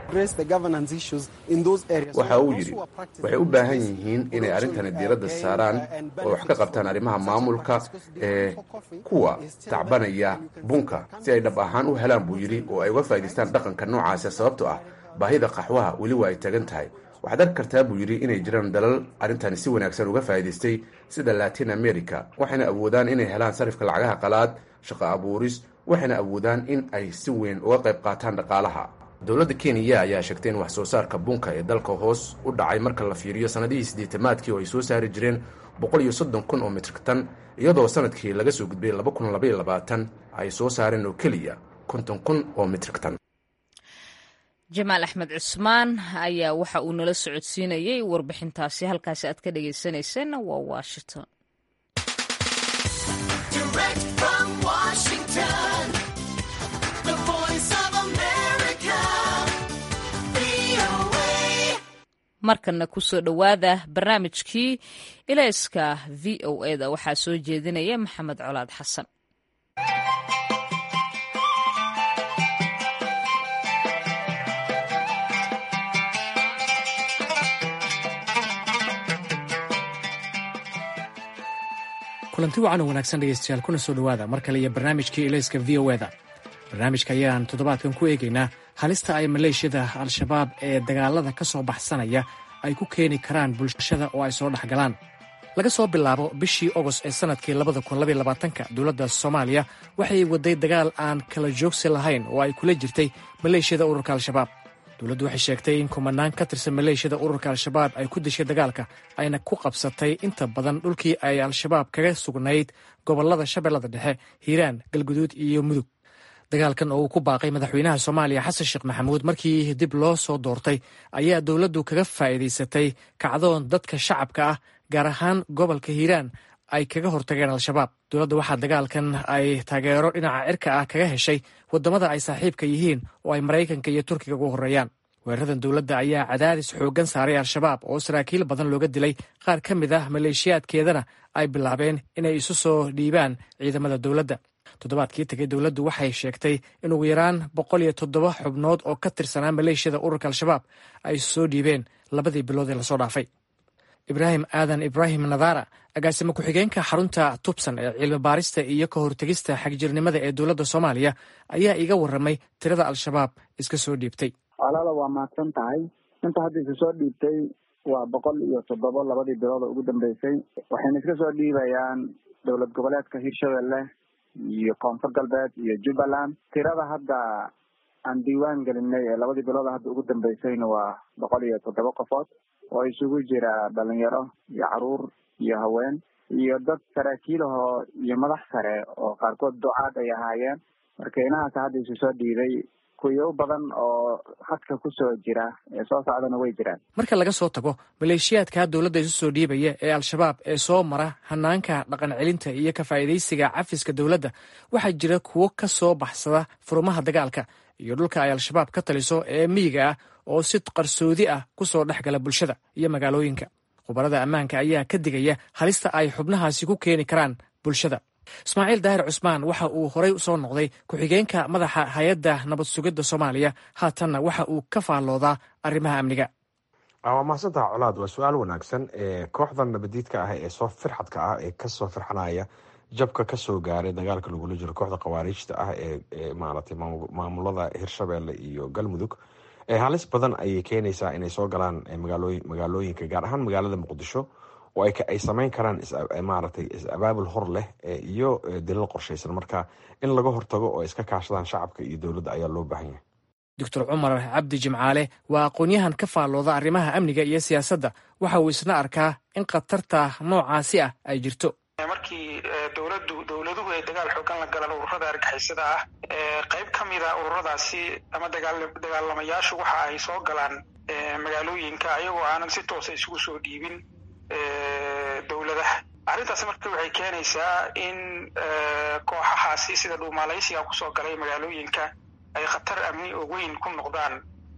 waxa uu yidhi waxay u baahan yihiin inay arrintani diiradda saaraan oo wax ka qabtaan arrimaha maamulka ee kuwa tacbanaya bunka si ay dhab ahaan u helaan buu yidhi oo ay uga faa'idaystaan dhaqanka noocaasa sababtoo ah baahida qaxwaha weli waa ay tagan tahay waxaad arki kartaa buu yidhi inay jiraan dalal arrintani si wanaagsan uga faa'idaystay sida latin america waxayna awoodaan inay helaan sarifka lacagaha qalaad shaqo abuuris waxayna awoodaan in ay si weyn uga qayb qaataan dhaqaalaha dowladda kenya ayaa sheegtay in wax soo saarka bunka ee dalka hoos u dhacay marka la fiiriyo sannadihii siddeetamaadkii oo ay soo saari jireen boqol iyo soddon kun oo mitrik tan iyadoo sanadkii laga soo gudbay laba kun labaiyo labaatan ay soo saareen oo keliya konton kun oo mitrik tan jamaal axmed cusmaan ayaa waxa uu nala socodsiinayay warbixintaasi halkaasi aad ka dhagaysanayseena waa washington markana kusoo dhowaada barnaamijkii ilayska v o eda waxaa soo jeedinaya maxamed colaad xasan kulanti wacan oo wanaagsan dhegeystayaal kuna soo dhowaada mar kale iyo barnaamijkii ilayska v o eda barnaamijka ayaan toddobaadkan ku eegaynaa halista ay maleeshiyada al-shabaab ee dagaalada ka soo baxsanaya ay ku keeni karaan bulshada oo ay soo dhex galaan laga soo bilaabo bishii ogost ee sannadkii labada kun labaiy labaatanka dowladda soomaaliya waxay waday dagaal aan kala joogsi lahayn oo ay kula jirtay maleeshiyada ururka al-shabaab dowladdu waxay sheegtay in kumanaan ka tirsan maleeshiyada ururka al-shabaab ay ku dishay dagaalka ayna ku qabsatay inta badan dhulkii ay al-shabaab kaga sugnayd gobollada shabeellada dhexe hiiraan galguduud iyo mudug dagaalkan oo uu ku baaqay madaxweynaha soomaaliya xasan sheekh maxamuud markii dib loo soo doortay ayaa dowladdu kaga faa'iidaysatay kacdoon dadka shacabka ah gaar ahaan gobolka hiiraan ay kaga hortageen al-shabaab dowladda waxaa dagaalkan ay taageero dhinaca cirka ah kaga heshay waddamada ay saaxiibka yihiin oo ay maraykanka iyo turkiga ugu horreeyaan weeraradan dowladda ayaa cadaadis xooggan saaray al-shabaab oo saraakiil badan looga dilay qaar ka mid ah maleeshiyaadkeedana ay bilaabeen inay isu soo dhiibaan ciidamada dowladda toddobaadkii tegay dowladdu waxay sheegtay in ugu yaraan boqol iyo toddoba xubnood oo ka tirsanaa maleeshiyada ururka al-shabaab ay soo dhiibeen labadii bilood ee lasoo dhaafay ibraahim aadan ibraahim nadara agaasimo ku-xigeenka xarunta tubsan ee cilmi baarista iyo ka hortegista xagjirnimada ee dowladda soomaaliya ayaa iga warramay tirada al-shabaab iska soo dhiibtay walaala waa mahadsan tahay inta hadda isu soo dhiibtay waa boqol iyo toddobo labadii bilooda ugu dambeysay waxayna iska soo dhiibayaan dowlad goboleedka hirshabelle iyo koonfur galbeed iyo jubbaland tirada hadda aan diiwaan gelinay ee labadii bilooda hadda ugu dambeysayna waa boqol iyo toddoba qofood oo isugu jira dhalinyaro iyo caruur iyo haween iyo dad saraakiilahoo iyo madax sare oo qaarkood ducaad ay ahaayeen marka inahaas hadda isu soo dhiibay kuyo badan oo hadka kusoo jira ee soo socdana way jiraan marka laga soo tago maleeshiyaadka dowladda isu soo dhiibaya ee al-shabaab ee soo mara hanaanka dhaqan celinta iyo ka faa'iidaysiga cafiska dowladda waxaa jira kuwo ka soo baxsada furumaha dagaalka iyo dhulka ay al-shabaab ka taliso ee miyiga ah oo si qarsoodi ah ku soo dhex gala bulshada iyo magaalooyinka khubarada ammaanka ayaa ka digaya halista ay xubnahaasi ku keeni karaan bulshada ismaaciil daahir cusmaan waxa uu horey usoo noqday ku-xigeenka madaxa hay-adda nabad sugidda soomaaliya haatanna waxa uu ka faalloodaa arrimaha amniga waa mahadsantaha colaad waa su-aal wanaagsan kooxdan nabadiidka ah ee soo firxadka ah ee kasoo firxanaya jabka kasoo gaaray dagaalka lagula jiro kooxda khawaariijta ah ee maaragtay maamulada hirshabelle iyo galmudug halis badan ayay keenaysaa inay soo galaan magaalooyinka gaar ahaan magaalada muqdisho oo ay sameyn karaan maaragtay is-abaabul hor leh iyo dilal qorshaysan marka in laga hortago oo iska kaashadaan shacabka iyo dowladda ayaa loo baahan yahay doctor cumar cabdi jimcaale waa aqoon-yahan ka faallooda arrimaha amniga iyo siyaasadda waxa uu isna arkaa in khatarta noocaasi ah ay jirto markii dowladdu dowladuhu ay dagaal xoogan la galaan ururada argixisada ah qayb ka mida ururadaasi ama dagaalamayaashu waxa ay soo galaan magaalooyinka ayagoo aanan si toosa isugu soo dhiibin dowladaha arrintaasi marka waxay keenaysaa in kooxahaasi sida dhuumaalaysiga kusoo galay magaalooyinka ay khatar amni oo weyn ku noqdaan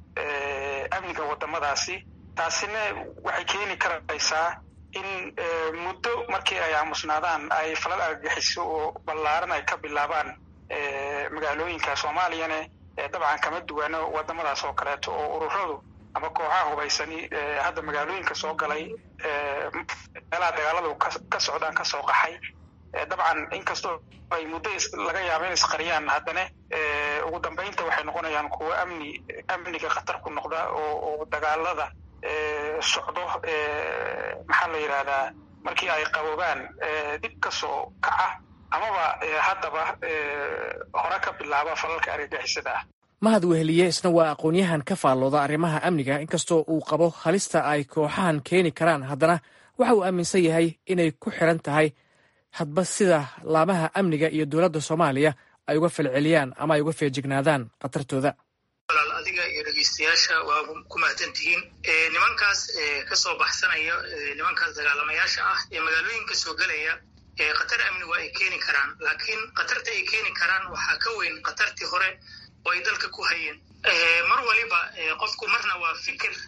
amniga wadamadaasi taasina waxay keeni karaysaa in muddo markii ay aamusnaadaan ay falal argagixiso oo ballaaran ay ka bilaabaan magaalooyinka soomaaliyana dabcan kama duwano wadamadaas oo kaleeto oo ururadu ama kooxaha hubaysani hadda magaalooyinka soo galay meelaha dagaaladu ka socdaan kasoo qaxay dabcan inkastoo ay muddo laga yaabo in isqariyaan haddana ugu dambeynta waxay noqonayaan kuwo amni amniga khatar ku noqda oo dagaalada socdo maxaa la yidhahdaa markii ay qaboobaan dib ka soo kaca amaba haddaba hore ka bilaaba falalka argagixisada ah mahad weheliye isna waa aqoon-yahan ka faallooda arrimaha amniga inkastoo uu qabo halista ay kooxahan keeni karaan haddana waxa uu aaminsan yahay inay ku xiran tahay hadba sida laamaha amniga iyo dowladda soomaaliya ay uga falceliyaan ama ay uga feejignaadaan khatartooda walaal adiga iyo dhegeystayaasha waa ku mahadsan tihiin nimankaas kasoo baxsanaya nimankaas dagaalamayaasha ah ee magaalooyinka soo gelaya khatar amni waa ay keeni karaan laakiin khatarta ay keeni karaan waxaa ka weyn khatartii hore oo ay dalka ku hayeen mar waliba qofku marna waa fikir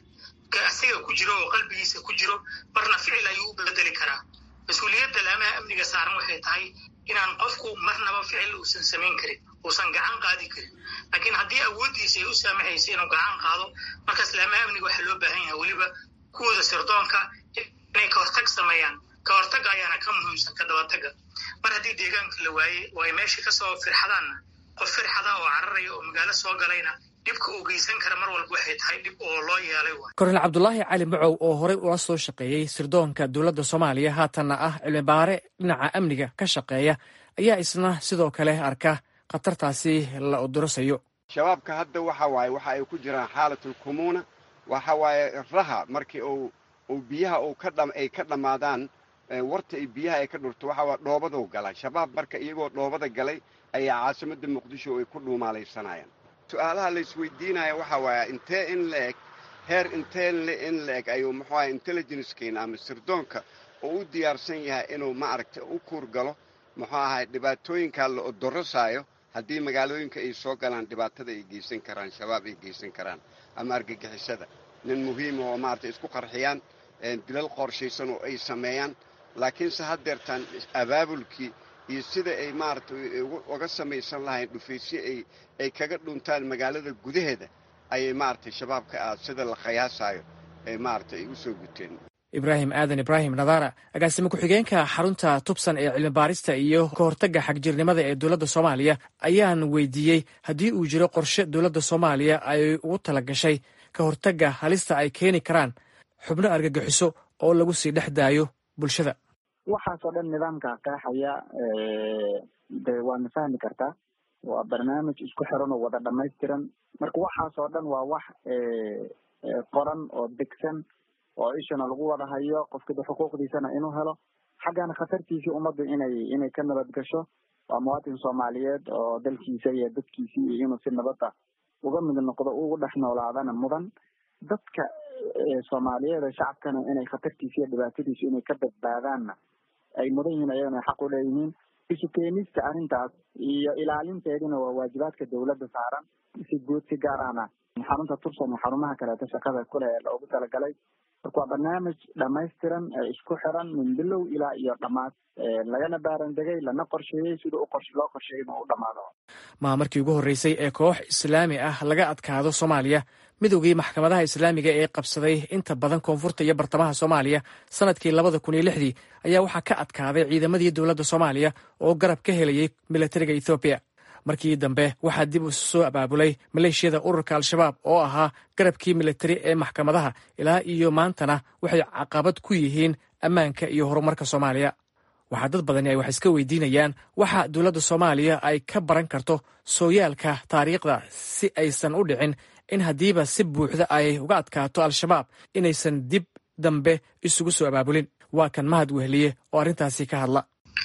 asiga ku jiro oo qalbigiisa ku jiro marna ficil ayuu u bedeli karaa mas-uuliyadda laamaha amniga saaran waxay tahay inaan qofku marnaba ficil uusan samayn karin uusan gacan qaadi karin laakiin haddii awooddiisa ay u saamaxaysa inuu gacan qaado markaas laamaha amniga waxaa loo baahan yahay weliba kuwooda sirdoonka inay ka hortag sameeyaan ka hortagga ayaana ka muhiimsan ka dabatagga mar haddii deegaanka la waaye oo ay meesha kasoo firxadaanna qof firxada oo cararaya oo magaalo soo galayna dhibka uu geysan kara mar walba waxay tahay dhib oo loo yeelay kornel cabdulaahi cali macow oo horey ula soo shaqeeyey sirdoonka dowladda soomaaliya haatanna ah cilmibaare dhinaca amniga ka shaqeeya ayaa isna sidoo kale arka khatartaasi la odorosayo shabaabka hadda waxa waaye waxa ay ku jiraan xaalatulkumuuna waxa waaye raha markii uu uu biyaha uu ka dham ay ka dhammaadaan warta ay biyaha ay ka dhurto waxa waa dhoobaduu galaa shabaab marka iyagoo dhoobada galay ayaa caasimadda muqdisho ay ku dhuumaalaysanayaan su-aalaha la isweydiinaya waxa waaya intee in la eg heer intee in la eg ayuu muxuu ahay intelligencekeena ama sirdoonka oo u diyaarsan yahay inuu maaragtay u kuur galo muxuu ahay dhibaatooyinkaa la odorosaayo haddii magaalooyinka ay soo galaan dhibaatada ay geysan karaan shabaab ay geysan karaan ama argagixisada nin muhiima oo maaragtay isku qarxiyaan dilal qorshaysan oo ay sameeyaan laakiinse haddeertaan abaabulkii iyo sida ay maaragtay uga samaysan lahayn dhufaysyo ay ay kaga dhuntaan magaalada gudaheeda ayay maaragtay shabaabka ah sida la khayaasaayo ay maaragtay ay u soo guteen ibraahim aadan ibraahim nadaara agaasime ku-xigeenka xarunta tubsan ee cilmibaarista iyo ka hortagga xagjirnimada ee dowladda soomaaliya ayaan weydiiyey haddii uu jiro qorshe dowladda soomaaliya ay ugu tala gashay ka hortagga halista ay keeni karaan xubno argagixiso oo lagu sii dhex daayo bulshada waxaasoo dhan nidaamka qeexaya de waadna fahmi kartaa waa barnaamij isku xiran oo wada dhamaystiran marka waxaasoo dhan waa wax qoran oo degsan oo ishana lagu wada hayo qofkida xuquuqdiisana inuu helo xaggana khatartiisii ummaddu inay inay ka nabad gasho waa muwaatin soomaaliyeed oo dalkiisa iyo dadkiisii iyo inuu si nabada uga mid noqdo ugu dhex noolaadana mudan dadka soomaaliyeed ee shacabkana inay khatartiisa iyo dhibaatadiisu inay ka badbaadaanna ay mudan yihiin ayagana xaq u leeyihiin isu keenista arrintaas iyo ilaalinteedina waa waajibaadka dowladda saaran si guud si gaar ahna xarunta tubsan iyo xarumaha kaleeto shaqada kule ee loogu talagalay marka waa barnaamij dhamaystiran ee isku xiran min bilow ilaa iyo dhammaad lagana baarandegay lana qorsheeyey sida u qors loo qorsheeyay inuu u dhamaado maa markii ugu horreysay ee koox islaami ah laga adkaado soomaaliya midowgii maxkamadaha islaamiga ee qabsaday inta badan koonfurta iyo bartamaha soomaaliya sanadkii labada kun iyo lixdii ayaa waxaa ka adkaaday ciidamadii dowladda soomaaliya oo garab ka helayay milatariga ethoobiya markii dambe waxaa dib isu soo abaabulay maleeshiyada ururka al-shabaab oo ahaa garabkii militari ee maxkamadaha ilaa iyo maantana waxay caqabad ku yihiin ammaanka iyo horumarka soomaaliya waxaa dad badani ay wax iska weydiinayaan waxa dowladda soomaaliya ay ka baran karto sooyaalka taariikhda si aysan u dhicin in haddiiba si buuxda ay uga adkaato al-shabaab inaysan dib dambe isugu soo abaabulin waa kan mahad wehliye oo arrintaasi ka hadla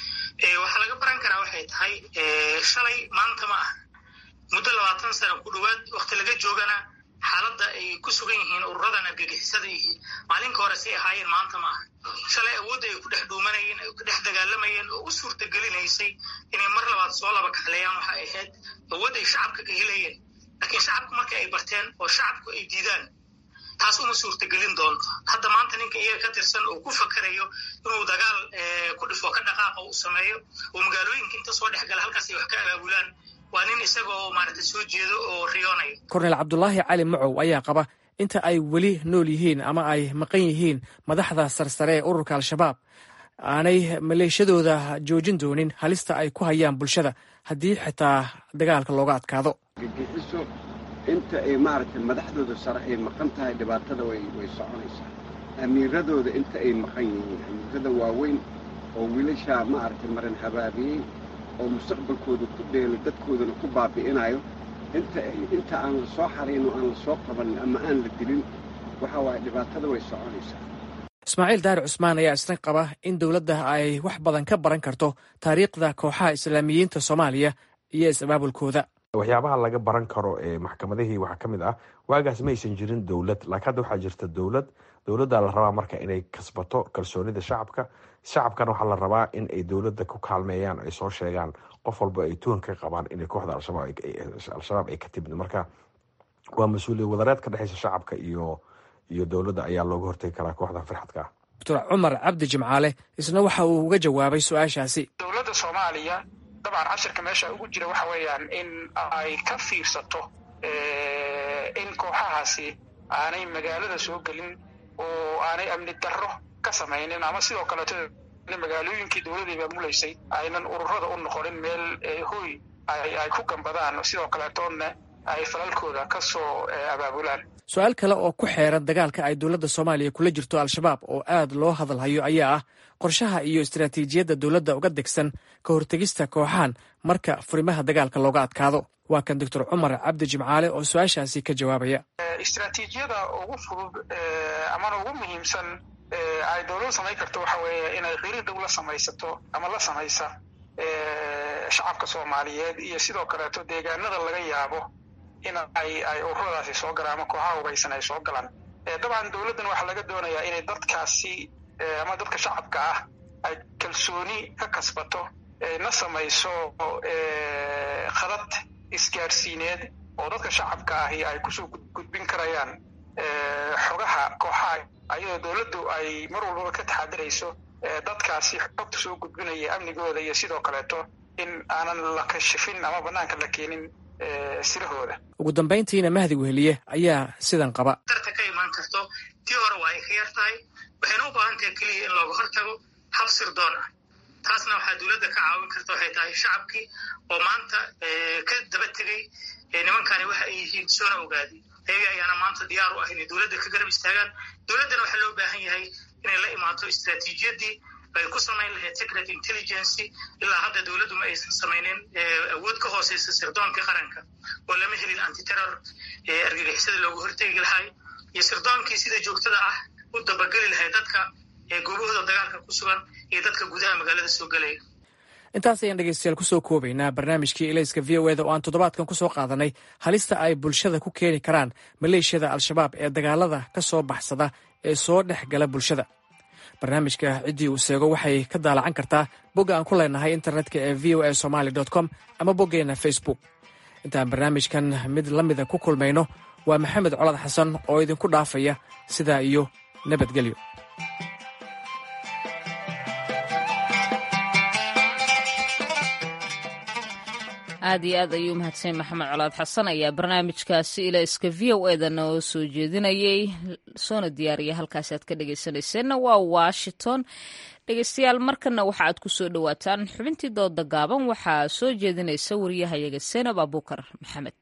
waxaa laga baran karaa waxay tahay shalay maanta ma ah muddo labaatan sana ku dhowaad wakti laga joogana xaaladda ay ku sugan yihiin ururadan argagixisada yihiin maalinka hore say ahaayeen maanta ma aha shalay awoodda ay ku dhex dhuumanayeen ay ku dhex dagaalamayeen oo u suurtagelinaysay inay mar labaad soo laba kaxleeyaan waxay ahayd awood ay shacabka ka helayeen laakiin shacabku marka ay barteen oo shacabku ay diidaan taas uma suurtagelin doonto hadda maanta ninka iyaga ka tirsan oo ku fakarayo inuu dagaal ku dhifo ka dhaqaaqa u sameeyo oo magaalooyinka inta soo dhex gala halkaas ay wax ka abaabulaan waa nin isagoo maaragtay soo jeedo oo riyoonayo kornel cabdulaahi cali macow ayaa qaba inta ay weli nool yihiin ama ay maqan yihiin madaxda sarsare ee ururka al-shabaab aanay maleeshadooda joojin doonin halista ay ku hayaan bulshada haddii xitaa dagaalka looga adkaado gagixiso inta ay maaragtay madaxdooda sare ay maqan tahay dhibaatada way way soconaysaa amiiradooda inta ay maqan yihiin amiirada waaweyn oo wiilashaa maaragtay maran habaabiyey oo mustaqbalkooda ku dheelo dadkoodana ku baabi'inayo inta inta aan la soo xarayn oo aan la soo qabanin ama aan la dilin waxa waaye dhibaatada way soconaysaa ismaaciil daari cusmaan ayaa isna qaba in dowladda ay wax badan ka baran karto taariikhda kooxaha islaamiyiinta soomaaliya iyo is-abaabulkooda waxyaabaha laga baran karo ee maxkamadihii waxaa ka mid ah waagaas ma aysan jirin dowlad laakiin hadda waxaa jirta dowlad dowladda la rabaa marka inay kasbato kalsoonida shacabka shacabkana waxaa la rabaa in ay dowladda ku kaalmeeyaan ay soo sheegaan qof walba ay tuhan ka qabaan inay kooxda al-shabaab ay ka timid marka waa mas-uuliyad wadareed ka dhexeysa shacabka iyo iyo dowladda ayaa looga hortegi karaa kooxdan firxadka ah doctor cumar cabdi jimcaale isna waxa uu uga jawaabay su-aashaasi dowladda soomaaliya dabcan cashirka meesha ugu jira waxa weeyaan in ay ka fiirsato in kooxahaasi aanay magaalada soo gelin oo aanay amni darro ka samaynin ama sidoo kaleeto magaalooyinkii dowladii maamulaysay aynan ururada u noqonin meel hoy ay ku gambadaan sidoo kaleetoona ay falalkooda ka soo abaabulaan su-aal kale oo ku xeeran dagaalka ay dowladda soomaaliya kula jirto al-shabaab oo aad loo hadalhayo ayaa ah qorshaha iyo istaraatiijiyadda dowladda uga degsan ka hortegista kooxahan marka furimaha dagaalka looga adkaado waa kan doctor cumar cabdi jimcaale oo su-aashaasi ka jawaabaya istraatiijiyada ugu fudud amana ugu muhiimsan ay dowladda samayn karto waxa weeye inay qiri dhow la samaysato ama la samaysa shacabka soomaaliyeed iyo sidoo kaleeto deegaanada laga yaabo in ay ay ururadaasi soo galaan ama kooxaha hubaysan ay soo galaan dabcan dowladdan waxaa laga doonayaa inay dadkaasi ama dadka shacabka ah ay kalsooni ka kasbato na samayso khadad isgaarsiineed oo dadka shacabka ahi ay kusoo gudbin karayaan xogaha kooxaha ayadoo dowladdu ay mar walbaba ka taxadirayso dadkaasi xogta soo gudbinaya amnigooda iyo sidoo kaleeto in aanan la kashifin ama banaanka la keenin sirahooda ugu dambayntiina mahdi weheliye ayaa sidan qaba darta ka imaan karto tii hore waa ay ka yar tahay waxayna u baahan tahay keliya in looga hortago hab sirdoon ah taasna waxaa dowladda ka caawin karta waxay tahay shacabkii oo maanta ka daba tegey nimankani waxa ay yihiin soona ogaaday ayaga ayaana maanta diyaar u ah inay dowladda ka garab istaagaan dowladdana waxaa loo baahan yahay inay la imaato istraatiijiyadii ay ku samayn lahayd secret intelligency ilaa hadda dowladdu ma aysan samaynin awood ka hooseysa sirdoonka qaranka oo lama helin antiterror argagixisada looga hortegi lahay iyo sirdoonkii sida joogtada ah u dabageli lahay dadka goobahooda dagaalka ku sugan iyo dadka gudaha magaalada soo gelaya intaas ayaan dhegeystayaal kusoo koobaynaa barnaamijkii elayska v o eda oo aan toddobaadkan kusoo qaadanay halista ay bulshada ku keeni karaan maleeshiyada al-shabaab ee dagaalada ka soo baxsada ee soo dhex gala bulshada barnaamijka ciddii uu seego waxay ka daalacan kartaa bogga aan ku leenahay internetka ee v o a somaali com ama boggeenna facebook intaan barnaamijkan mid la mida ku kulmayno waa maxamed colad xasan oo idinku dhaafaya sidaa iyo nabadgelyo aad iyo aad ayuu mahadsan maxamed colaad xasan ayaa barnaamijkaasi ilayska v o eda noo soo jeedinayay soona diyaariya halkaasi aad ka dhegeysanayseena waa washington dhegeystayaal markana waxa aad ku soo dhowaataan xubintii dooda gaaban waxaa soo jeedinaysa wariyahayaga senab abuukar maxamed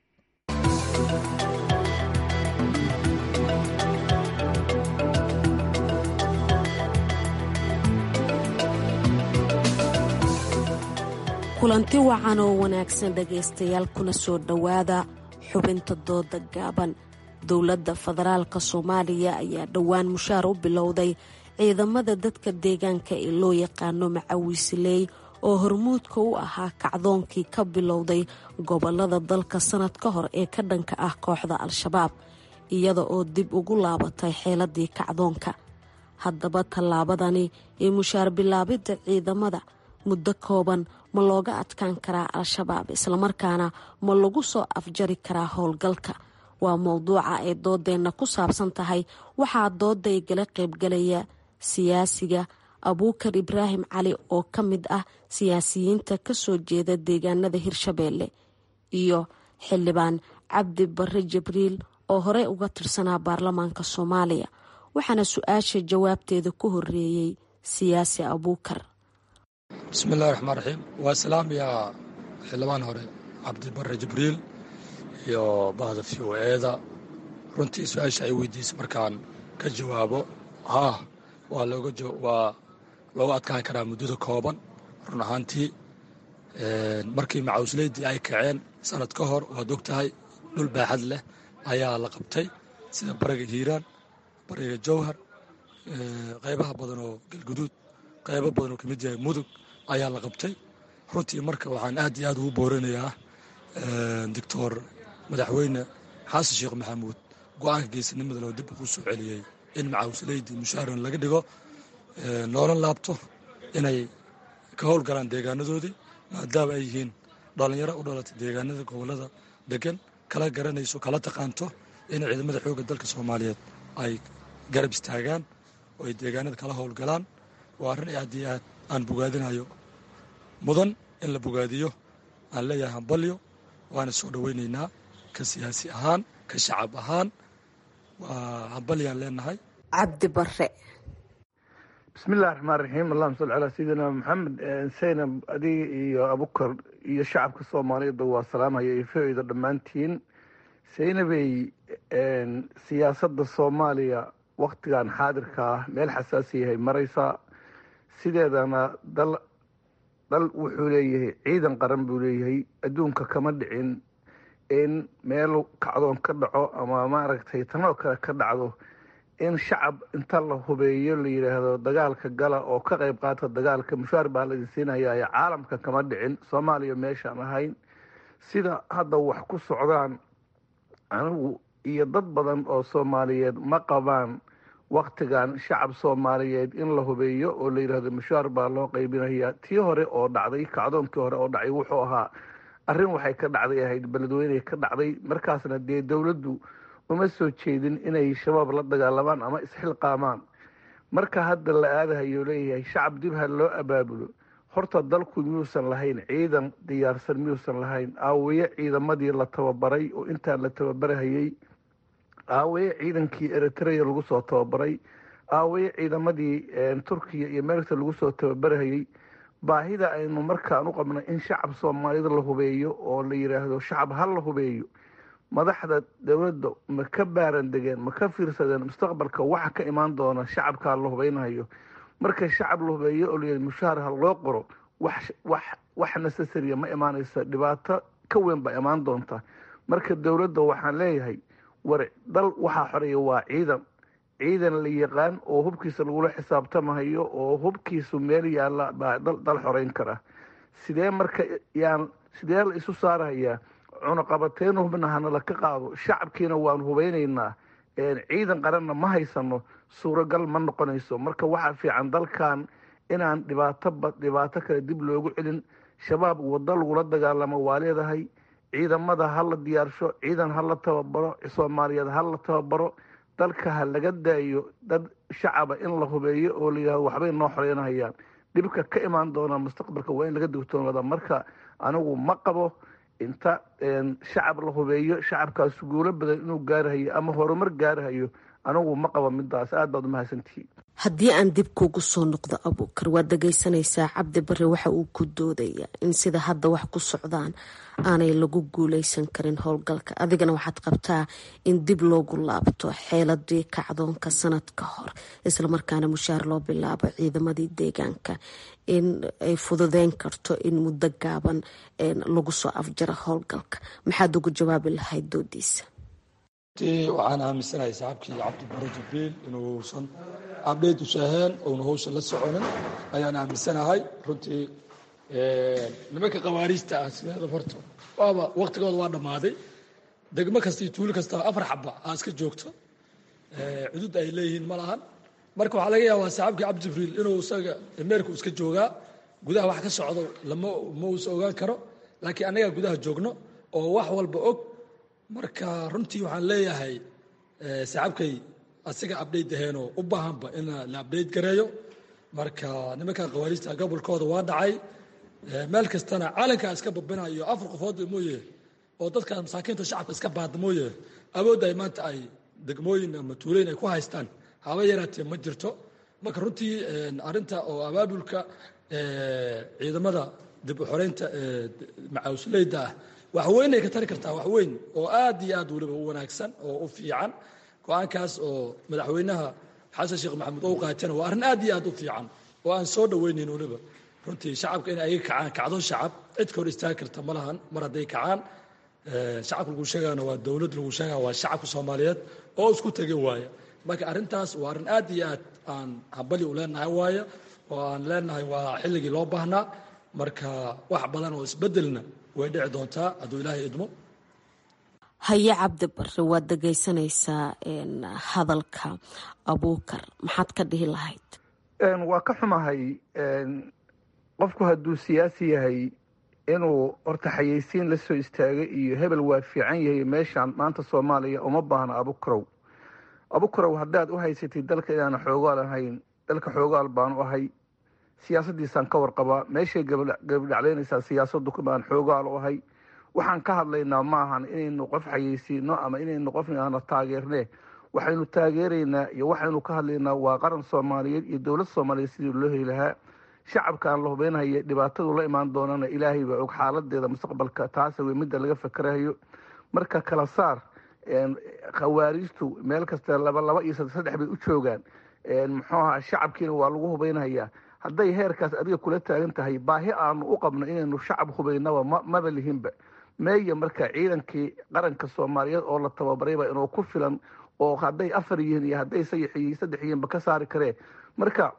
kulanti wacan oo wanaagsan dhegaystayaal kuna soo dhowaada xubinta dooda gaaban dowladda federaalka soomaaliya ayaa dhowaan mushaar u bilowday ciidamada dadka deegaanka ee loo yaqaano macawiisiley oo hormuudka u ahaa kacdoonkii ka bilowday gobolada dalka sanad ka hor ee ka dhanka ah kooxda al-shabaab iyada oo dib ugu laabatay xeeladii kacdoonka haddaba tallaabadani ee mushaar bilaabidda ciidamada muddo kooban ma looga adkaan karaa al-shabaab islamarkaana ma lagu soo afjari karaa howlgalka waa mowduuca ay doodeenna ku saabsan tahay waxaa dooday gala qaybgalaya siyaasiga abuukar ibraahim cali oo ka mid ah siyaasiyiinta kasoo jeeda deegaanada hirshabeelle iyo xildhibaan cabdi barre jibriil oo horey uga tirsanaa baarlamaanka soomaaliya waxaana su-aasha jawaabteeda ku horeeyey siyaasi abuukar bismillahi raxmaan raxiim waa islaamiya xildhibaan hore cabdibare jibriil iyo bahda v o eeda runtii su-aasha ay weydiisay markaan ka jawaabo haa waa waa looga adkaan karaa muddada kooban run ahaantii markii macawsleydii ay kaceen sanad ka hor waad og tahay dhul baaxad leh ayaa la qabtay sida bariga hiiraan bariga jowhar qaybaha badan oo galguduud qaybo badan oo ka mid yahay mudug ayaa la qabtay runtii marka waxaan aad iyo aad ugu booranayaa doctor madaxweyne xasan sheekh maxamuud go-aanka geesinimada loo dib ugu soo celiyey in macaawsaleydii mushaaran laga dhigo noolan laabto inay ka howlgalaan deegaanadoodii maadaama ay yihiin dhallinyaro u dhalatay deegaanada gobolada degan kala garanayso kala taqaanto inay ciidamada xoogga dalka soomaaliyeed ay garab istaagaan oo ay deegaanada kala howlgalaan waa arrin aad iyo aad aan bogaadinayo mudan in la bogaadiyo aan leeyahay hambalyo waana soo dhoweynaynaa ka siyaasi ahaan ka shacab ahaan waa hambalyaan leenahay cabdi bare bismi illahi raxmaan raxiim allahuma salli calaa sayidina maxamed saynab adiga iyo abukar iyo shacabka soomaaliyeedba waa salaamhaya iyo ficida dhammaantiin saynabey siyaasadda soomaaliya waktigan xaadirka ah meel xasaasiyahay maraysaa sideedana dal dal wuxuu leeyahay ciidan qaran buu leeyahay adduunka kama dhicin in meel kacdoon ka dhaco ama maaragtay tanoo kale ka dhacdo in shacab inta la hubeeyo la yidhaahdo dagaalka gala oo ka qayb qaata dagaalka mushaar baa la idin siinaya caalamka kama dhicin soomaaliya meeshaan ahayn sida hadda wax ku socdaan anigu iyo dad badan oo soomaaliyeed ma qabaan waktigan shacab soomaaliyeed in la hubeeyo oo la yidhaahdo mushaar baa loo qaybinaya tii hore oo dhacday kacdoonkii hore oo dhacay wuxuu ahaa arrin waxay ka dhacday ahayd beledweyne ka dhacday markaasna dee dowladdu uma soo jeedin inay shabaab la dagaalamaan ama isxilqaamaan marka hadda la aadahayo leeyahay shacab dib ha loo abaabulo horta dalku miyuusan lahayn ciidan diyaarsan miyuusan lahayn aawaye ciidamadii la tababaray oo intaan la tababarahayey aawaye ciidankii eritrea lagu soo tababaray aawaye ciidamadii turkiya iyo meelta lagu soo tababarahayey baahida aynu markaan u qabnay in shacab soomaalida la hubeeyo oo la yidhaahdo shacab ha la hubeeyo madaxda dowladda ma ka baaran degeen ma ka fiirsadeen mustaqbalka waxa ka imaan doona shacabkaa la hubeynayo marka shacab la hubeeyo oo layidhi mushaar ha loo qoro wax wax wax necessarya ma imaanaysa dhibaato ka weyn baa imaan doonta marka dowladda waxaan leeyahay war dal waxaa xoreeya waa ciidan ciidan la yaqaan oo hubkiisa lagula xisaabtamahayo oo hubkiisu meel yaalla baa dal xoreyn kara sidee marka yaan sidee la isu saarahayaa cunuqabateyn hubna hanala ka qaado shacabkiina waanu hubeynaynaa ciidan qaranna ma haysano suuragal ma noqonayso marka waxaa fiican dalkan inaan dhibaatoba dhibaato kale dib loogu celin shabaab waddo lagula dagaalamo waa leedahay ciidamada ha la diyaarsho ciidan ha la tababaro soomaaliyeed ha la tababaro dalka ha laga daayo dad shacaba in la hubeeyo oo la yidhahdo waxbay noo xoreynahayaan dhibka ka imaan doona mustaqbalka waa in laga digtoonada marka anigu ma qabo inta shacab la hubeeyo shacabkaas guulo badan inuu gaarahayo ama horumar gaarahayo anigu ma qabo midaas aad baad umahadsantihiin haddii aan dib kuugu soo noqdo abuukar waad dhagaysanaysaa cabdi bare waxa uu ku doodaya in sida hadda wax ku socdaan aanay lagu guuleysan karin howlgalka adigana waxaad qabtaa in dib loogu laabto xeeladii kacdoonka sanad ka hor islamarkaana mushaar loo bilaabo ciidamadii deegaanka in ay fududeyn karto in muddo gaaban lagu soo afjaro howlgalka maxaad ugu jawaabi lahayd doodiisa waxaan aaminsanahay saxaabkii cabdibare jibriil inuusan abdheyt usaheen ouna hawsha la soconin ayaan aaminsanahay runtii nimanka khawaariijta ah sideeda horta waaba waktigooda waa dhammaaday degmo kasta iyo tuulo kasta afar xaba aa iska joogto cudud ay leeyihiin ma lahan marka waxaa laga yaabaa saxaabkii cabdi jibriil inuu isaga meerku iska joogaa gudaha wax ka socdo lama ma uusa ogaan karo laakiin annagaa gudaha joogno oo wax walba og marka runtii waxaan leeyahay saxaabkay asiga abdhayt aheenoo u baahanba in la abdhayt gareeyo marka nimanka khawaariijta gobolkooda waa dhacay meel kastana calankaa iska babinayo afar qofood mooye oo dadka masaakiinta shacabka iska baada mooye awoodda ay maanta ay degmooyin ama tuuleyn ay ku haystaan haba yaraatee ma jirto marka runtii arinta oo abaabulka ciidamada dib u xoreynta macaawsleyda ah wax weyn ay ka tari kartaa wax weyn oo aad iyo aad weliba u wanaagsan oo u fiican go-aankaas oo madaxweynaha xasan sheekh maxamuud ou qaatana waa arrin aad iyo aad u fiican oo aan soo dhoweynayn weliba runtii shacabka in ayaga kacaan kacdo shacab cid ka hor istaagi karta ma lahan mar hadday kacaan shacabka lagu sheegana waa dowlad lagu sheegaya waa shacabka soomaaliyeed oo isku tegin waaya marka arrintaas waa arrin aad iyo aad aan hambali u leenahay waaya oo aan leenahay waa xilligii loo baahnaa marka wax badan oo isbedelna way dhici doontaa hadduu ilaahay idmo haye cabdi bare waad dhegaysanaysaa hadalka abuukar maxaad ka dhihi lahayd waa ka xumahay qofku hadduu siyaasi yahay inuu horta xayeysiin la soo istaagay iyo hebel waa fiican yahay meeshaan maanta soomaaliya uma baahna abukarow abukurow haddaad u haysatid dalka inaana xoogaal ahayn dalka xoogaal baan u ahay siyaasadiisaan ka warqabaa meeshay gabadhaclaynaysaa siyaasadu baan xoogaal u ahay waxaan ka hadlaynaa ma ahan inaynu qof xayeysiino ama inaynu qofna taageerne waxaynu taageeraynaa iyo waxaynu ka hadlaynaa waa qaran soomaaliyeed iyo dowlad soomaaliyeed sidii loo heli lahaa shacabkaan la hubeynhaya dhibaatadu la imaan doonana ilaahay baa og xaaladeeda mustaqbalka taasa wey midda laga fakerahayo marka kala saar khawaariijtu meel kasta laba laba iyo saddex bay u joogaan muxuu ahaa shacabkiina waa lagu hubeynhayaa hadday heerkaas adiga kula taagan tahay baahi aanu u qabno inaynu shacab hubeynaba maba lihinba meeya marka ciidankii qaranka soomaaliyeed oo la tababarayba inuu ku filan oo hadday afar yihiin iyo hadday saddex yihiinba ka saari karee marka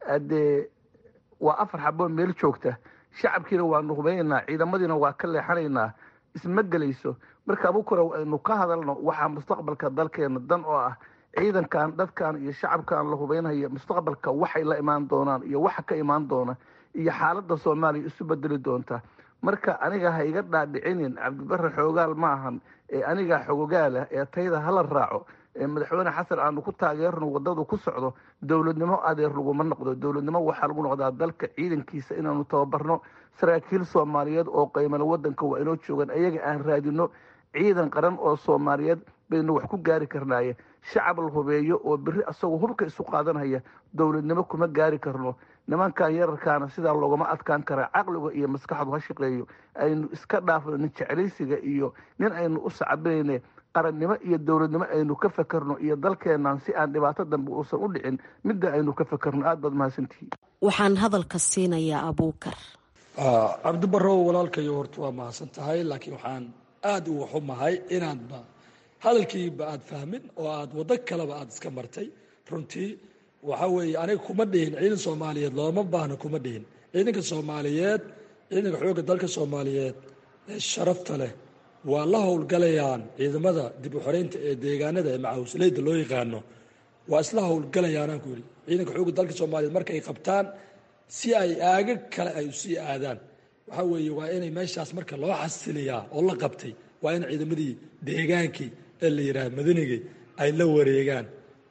dee waa afar xaboo meel joogta shacabkiina waanu hubeynaynaa ciidamadiina waa ka leexanaynaa isma gelayso marka abukurow aynu ka hadalno waxaa mustaqbalka dalkeena dan oo ah ciidankan dadkan iyo shacabkan la hubeynhaya mustaqbalka waxay la imaan doonaan iyo waxa ka imaan doona iyo xaaladda soomaaliya isu bedeli doonta marka aniga ha iga dhaadhicinin cabdibare xoogaal ma ahan ee anigaa xogogaala ee tayda hala raaco ee madaxweyne xasan aanu ku taageerno wadadu ku socdo dowladnimo adeer laguma noqdo dowladnimo waxaa lagu noqdaa dalka ciidankiisa inaanu tababarno saraakiil soomaaliyeed oo qaymana wadanka waa inoo joogaan ayaga aan raadino ciidan qaran oo soomaaliyeed baynu wax ku gaari karnaaye shacab la hubeeyo oo beri asagoo hubka isu qaadanhaya dowladnimo kuma gaari karno nimankan yararkaana sidaa loogama adkaan karaa caqliga iyo maskaxdu ha shaqeeyo aynu iska dhaafno nin jeclaysiga iyo nin aynu u sacbinayne qarannimo iyo dowladnimo aynu ka fakerno iyo dalkeennan si aan dhibaato dambe uusan u dhicin midda aynu ka fakerno aad baad mahadsantihiin waxaan hadalka siinayaa abuukar cabdibarow walaalkayo horta waa mahadsan tahay laakiin waxaan aada uga xumahay inaadba hadalkiiba aad fahmin oo aad waddo kaleba aad iska martay runtii waxa weeye aniga kuma dhihin ciidan soomaaliyeed looma baahno kuma dhihin ciidanka soomaaliyeed ciidanka xoogga dalka soomaaliyeed ee sharafta leh waa la howlgalayaan ciidamada dib u xoreynta ee deegaanada ee macawsleyda loo yaqaano waa isla howlgalayaanaan ku yidhi ciidanka xoogga dalka soomaaliyeed markay qabtaan si ay aaga kale ay usii aadaan waxaa weeye waa inay meeshaas marka loo xasiliyaa oo la qabtay waa in ciidamadii deegaankii ee la yidhaha madanigay ay la wareegaan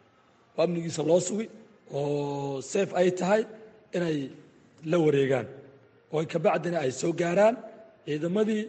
oo amnigiisa loo sugi oo seef ay tahay inay la wareegaan oo kabacdina ay soo gaaraan ciidamadii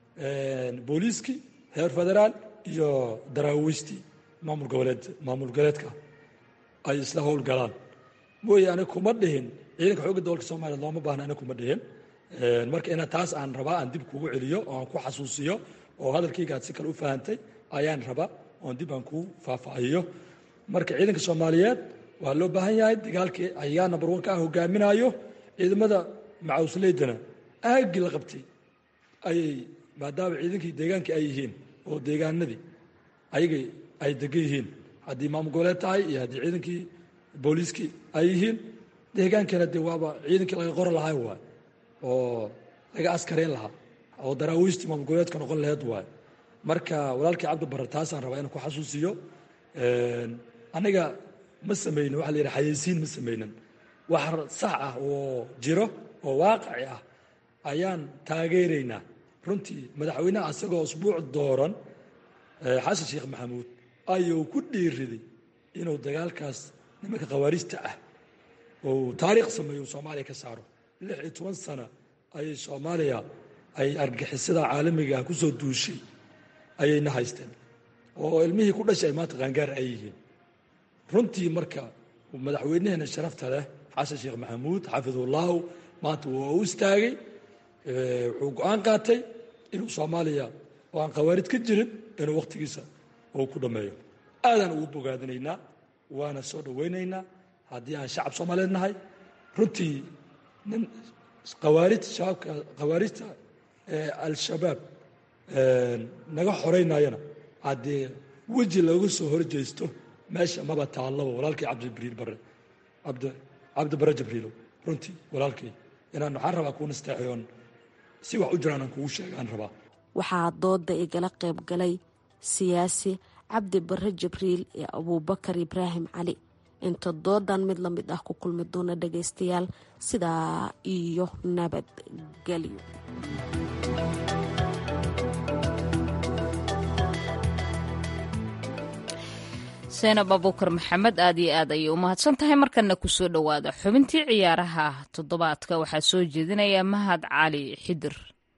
booliiskii heer federaal iyo daraawiistii maamul goboleed maamul goboleedka ay isla howlgalaan mooye aniga kuma dhihin ciidanka xoogga dowlka soomaliya looma baahna aniga kuma dhihin marka ina taas aan rabaa aan dib kugu celiyo oo aan ku xasuusiyo oo hadalkayga aad si kale u fahantay ayaan rabaa oon dib aan kuu faahfaahiyo marka ciidanka soomaaliyeed waa loo baahan yahay dagaalkii ayaa number one ka ah hogaaminayo ciidamada macawsleydana aagii la qabtay ayay maadaama ciidankii deegaankii ay yihiin oo deegaanadii ayagay ay degan yihiin haddii maamul goboleed tahay iyo haddii ciidankii booliiskii ay yihiin deegaankana dee waaba ciidankii laga qori lahaa waay oo laga askareyn lahaa oo daraawiistii maamul goboleedka noqon laheed waay marka walaalkii cabdibare taasaan rabaa inaan ku xasuusiyo aniga ma samaynin waxa la yidhaha xayeysiin ma samaynin wax sax ah oo jiro oo waaqici ah ayaan taageeraynaa runtii madaxweynaha asagoo usbuuc dooran xasan sheekh maxamuud ayuu ku dhiiriday inuu dagaalkaas nimanka khawaariijta ah oo taariikh sameeyo soomaaliya ka saaro lix iyo toban sana ayay soomaaliya ay argixisada caalamiga ah kusoo duushay ayayna haysteen oo ilmihii ku dhashay ay maanta qaangaar ay yihiin runtii marka madaxweynaheena sharafta leh xasan sheekh maxamuud xafidullahu maanta waa u istaagay wuxuu go-aan qaatay inuu soomaaliya oo aan khawaarid ka jirin inuu wakhtigiisa uu ku dhammeeyo aadaan ugu bogaadinaynaa waana soo dhowaynaynaa haddii aan shacab soomaaliyeed nahay runtii nin khawaarid shabaabka khawaarijta al-shabaab naga xoreynayana haddii weji looga soo horjeysto meesha maba taallaba walaalkii cabdibriil bare cabdi cabdibare jibriilow runtii walaalkii inaan waxaan rabaa kuu nasteexoon si wax u jiraan aan kugu sheegaan rabaa waxaa dooda igala qayb galay siyaasi cabdi bare jibriil iyo abuubakar ibraahim cali inta doodan mid la mid ah ku kulmi doona dhagaystayaal sidaa iyo nabadgelyo seenab abuukar maxamed aad iyo aad ayay u mahadsan tahay markana kusoo dhowaada xubintii ciyaaraha toddobaadka waxaa soo jeedinaya mahad cali xidir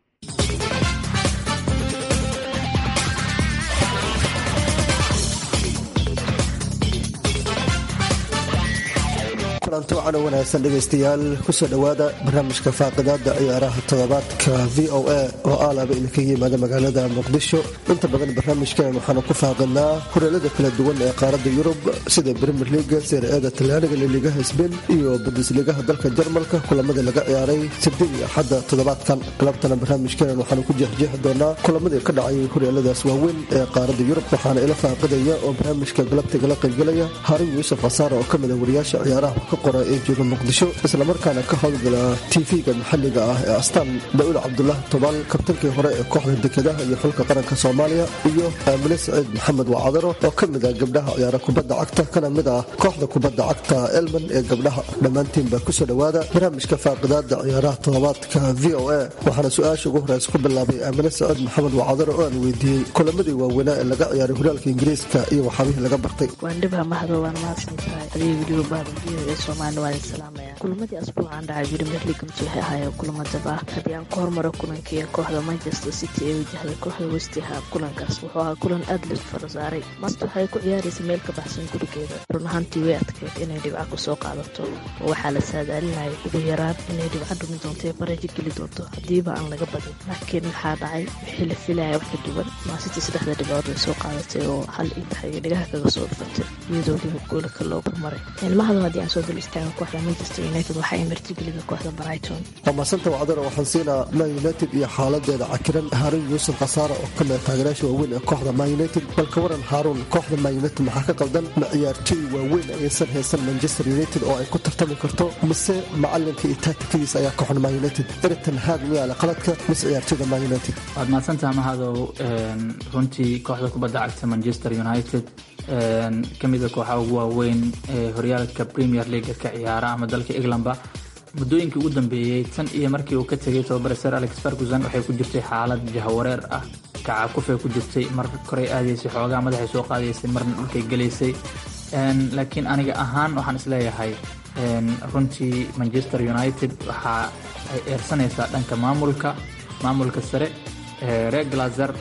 kulanti wacan oo wanaagsan dhegaystayaal kusoo dhowaada barnaamijka faaqidaada ciyaaraha toddobaadka v o a oo aalaba idinkaga yimaada magaalada muqdisho inta badan barnaamijkan waxaanu ku faaqidnaa horeelada kala duwan ee qaaradda yurub sida brimier liga seer-eeda talyaaniga liligaha sbain iyo bundesligaha dalka jarmalka kulamada laga ciyaaray sabdin iyo axadda toddobaadkan galabtana barnaamijkeenan waxaanu ku jeexjeexi doonaa kulamadii ka dhacay horeeladaas waaweyn ee qaaradda yurub waxaana ila faaqidaya oo barnaamijka galabtigala qaybgalaya harin yuusuf khasaare oo kamid a wariyaasha ciyaaraha ka qora ee jooga muqdisho islamarkaana ka howlgala tv-ga maxalliga ah ee astaan daa'uud cabdulaahi tobaal kabtankii hore ee kooxda dekedaha iyo xulka qaranka soomaaliya iyo aamine saciid maxamed wacadaro oo ka mid ah gabdhaha ciyaara kubadda cagta kana mid ah kooxda kubadda cagta elman ee gabdhaha dhammaantiinba kusoo dhowaada barnaamijka faaqidaada ciyaaraha toddobaadka v o a waxaana su-aasha ugu horeysa ku bilaabay aamine saciid maxamed wacadaro oo aan weydiiyey kulamadii waaweynaa ee laga ciyaaray horaalka ingiriiska iyo waxaabihii laga bartay kulamadii asbuucan dhacay brimier leagumt waxay ahaayeen kulamo daba haddii aan ku hormaro kulankii kooxda manchester city ee wajahday kooxda westham kulankaas wuxuu ahaa kulan aad la fara saaray master waxay ku ciyaaraysa meel ka baxsan gurigeeda run ahaantii way adkeyd inay dhibca kusoo qaadato oo waxaa la saadaalinayay ugu yaraan inay dhibca dhumi doonto ee barajo geli doonto haddiiba aan laga badin laakiin waxaa dhacay wixii la filaya wax ka duwan maasiti saddexda dhibcood way soo qaadatay oo hal intaxay dhigaha kaga soo dhufatay iyadoo liba goolka loo barmaray ilmahadu haddii aan soo dul istaago kooxda manchester united waxa ay martigelida kooxda brighton waa maasanta wacdaro waxaan siinaa man united iyo xaaladeeda cakiran haaruun yuusuf khasaara oo ka mida taageerayaasha waaweyn ee kooxda man united balka waran haaruun kooxda man united maxaa ka qaldan ma ciyaartooy waaweyn ayaysan haysan manchester united oo ay ku tartami karto mise macalinka iyo taatikadiisa ayaa kooxda man united eritan haag miyaale qaladka mise ciyaartooyda man united waad mahadsantaha mahadow runtii kooxda kubadda cagta manchester united kamida kooxa ugu waaweyn ee horyaalka premier leaga ka ciyaara ama dalka englandba muddooyinkii ugu dambeeyey tan iyo markii uu ka tegay tababare sir alex ferguson waxay ku jirtay xaalad jahawareer ah kacakufay ku jirtay mar koray aadaysay xoogaa madaxay soo qaadaysay marna dhulkay gelaysay laakiin aniga ahaan waxaan isleeyahay runtii manchester united waxa ay eersanaysaa dhanka maamulka maamulka sare reer glazer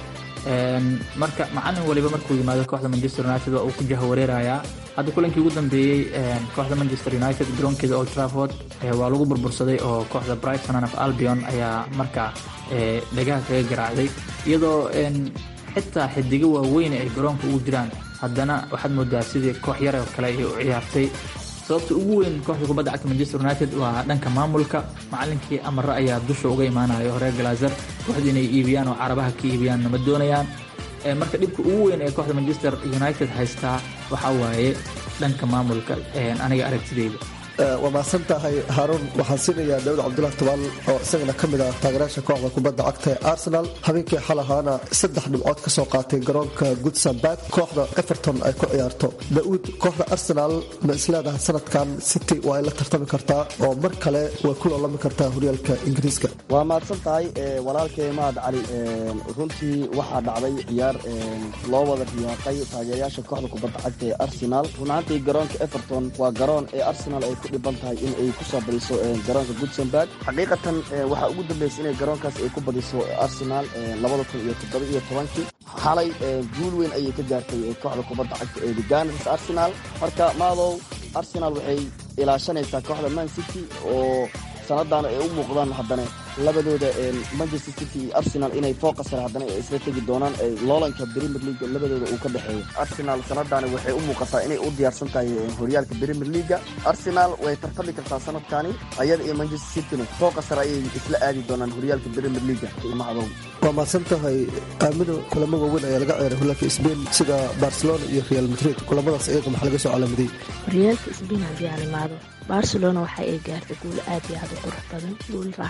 marka macalin waliba markuu yimaado kooxda manchester united waa uu ku jahawareerayaa hadda kulankii ugu dambeeyey kooxda manchester united garoonkeeda old trafford waa lagu burbursaday oo kooxda brighton and of albion ayaa markaa dhagaha kaga garaacday iyadoo xitaa xidigo waaweyn ay garoonka ugu jiraan haddana waxaad moodaa sidii koox yar oo kale ay u ciyaartay sababta ugu weyn kooxda kubadda cagta manchester united waa dhanka maamulka macalinkii amare ayaa dusha uga imaanayo horeer galazer kooxda inay iibiyaan oo carabaha ka iibiyaan nama doonayaan marka dhibka ugu weyn ee kooxda manchester united haystaa waxaa waaye dhanka maamulka aniga aragtideyda waa mahadsan tahay haaruun waxaan siinayaa daawud cabdulahi tobaal oo isagana ka mid ah taageerayaasha kooxda kubadda cagta ee arsenal habeenkii xal ahaana saddex dhibcood ka soo qaatay garoonka goodsambarg kooxda everton ay ku ciyaarto daa'uud kooxda arsenal ma isleedahay sanadkan city waa ay la tartami kartaa oo mar kale way ku loolami kartaa horyaalka ingiriiska waa mahadsan tahay walaalkay mahad cali runtii waxaa dhacday ciyaar loo wada riyaaqay taageerayaasha kooxda kubadda cagta ee arsenal runaantii garoonka everton waa garoon ee arsenal ay ku dhiban tahay in ay ku soo badiso garoonka goodsamburg xaqiiqatan waxaa ugu dambeysay inay garoonkaas ay ku badiso arsenal labada kun iyo toddoba iyo tobankii xalay guul weyn ayay ka gaartay kooxda kubadda cagta ee guardians arsenal marka maadow arsenal waxay ilaashanaysaa kooxda man city oo sanadaan ay u muuqdaan haddana labadooda manchester city iyo arsenal inay fooqa sare haddana ay isla tegi doonaan loolanka premier league labadooda uu ka dhexeeyo arsenal sanadaani waxay u muuqataa inay u diyaarsan tahay horyaalka premier leaga arsenal way tartami kartaa sanadkani ayada iyo manchester cityna fooqa sare ayay isla aadi doonaan horyaalka premier leaga macadow waa mahadsan tahay aamino kulamo waaweyn ayaa laga ciyaaray horyaalka sbain sida barcelona iyo real madrid kulamadaas iyaga maxaa laga soo calaamaday horyaalka sbain haddii aan imaado barcelona waxa ay gaartay guul aad iyo aad u qurux badan guul raaxa leh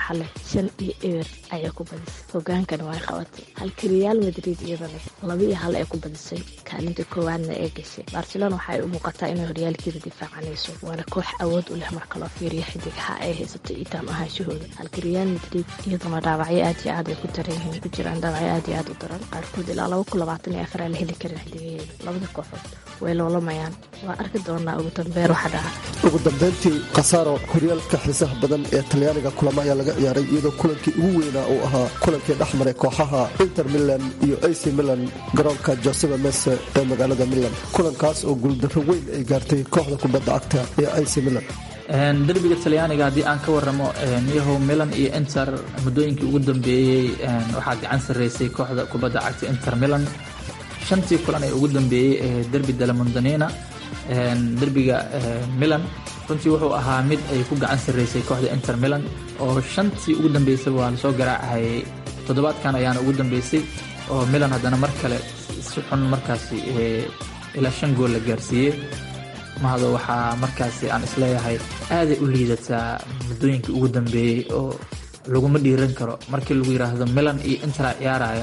shan iyo eber ayay ku badisay hogaankana way qabatay halka real madrid iyadana laba iyo hal ay ku badisay kaalinta koowaadna ee gashay barcelona waxaay u muuqataa inay horyaalkeeda difaacanayso waana koox awood u leh marka loo fiiriyo xidigaha ay haysato itaam ahaanshahooda halka real madrid iyaduna dhaawacyo aad iyo aad ay ku daran yihiin ku jiraan dhaawacyo aad iyo aad u daran qaarkood ilaa laba kun labaatan iyo afar aan la heli karin xidigaheeda labada kooxood way loolamayaan waa arki doonaa ugu dambeyn waxa dhaca ugu dambeyntii khasaaro horyaalka xiisaha badan ee talyaaniga kulamo ayaa laga ciyaaray iyadoo kulankii ugu weynaa uu ahaa kulankii dhexmaray kooxaha inter milan iyo ac milan garoonka joseba mese ee magaalada milan kulankaas oo guuldarro weyn ay gaartay kooxda kubadda cagta ee ac milan derbiga talyaaniga haddii aan ka waramo yahow milan iyo inter muddooyinkii ugu dambeeyey waxaa gacan sarreysay kooxda kubadda cagta inter milan shantii kulan ee ugu dambeeyey ee derbi dalamondanina derbiga milan runtii wuxuu ahaa mid ay ku gacan sarreysay kooxda inter milan oo shantii ugu dambeysay waa lasoo garaacayay toddobaadkan ayaana ugu dambeysay oo milan haddana mar kale si xun markaasi ilaa shan gool la gaarsiiyey mahado waxaa markaasi aan isleeyahay aaday u liidataa muddooyinkii ugu dambeeyey oo laguma dhiiran karo markii lagu yidhaahdo milan iyo intera ciyaaraya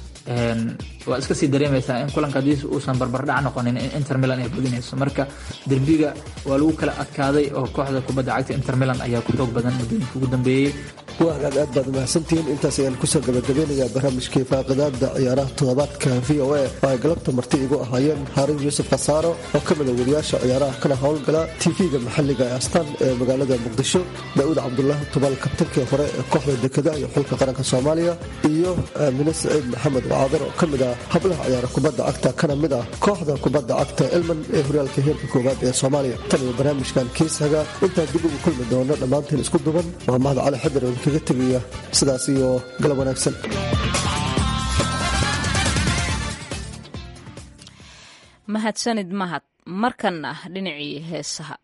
waa iska sii dareemaysaa in kulanka haddii uusan barbardhac noqonin in inter milan ay badinayso marka derbiga waa lagu kala adkaaday oo kooxda kubadda cagta inter milan ayaa ku xoog badan muddooyinka ugu dambeeyey waa hagaag aad baad mahadsantihiin intaas ayaan kusoo gabagabeynayaa barnaamijkii faaqidaada ciyaaraha toddobaadka v o a oo ay galabta marti igu ahaayeen haarun yuusuf khasaaro oo ka mid a wariyaasha ciyaaraha kana howlgala tv-ga maxalliga ee astaan ee magaalada muqdisho daa'uud cabdulaahi tubaal kabtankii hore ee kooxda dekedaha iyo xulka qaranka soomaaliya iyo aamine saciid maxamed wacadar oo ka mid ah hablaha ciyaara kubadda cagta kana mid ah kooxda kubadda cagta elman ee horyaalka heerka koowaad ee soomaaliya tan iyo barnaamijkan kiisaga intaan dib ugu kulmi doono dhammaantiin isku duban waa mahad cali xadar oo kaga tegaya sidaas iyo galab wanaagsan mahadsanid mahad markanna dhinacii heesaha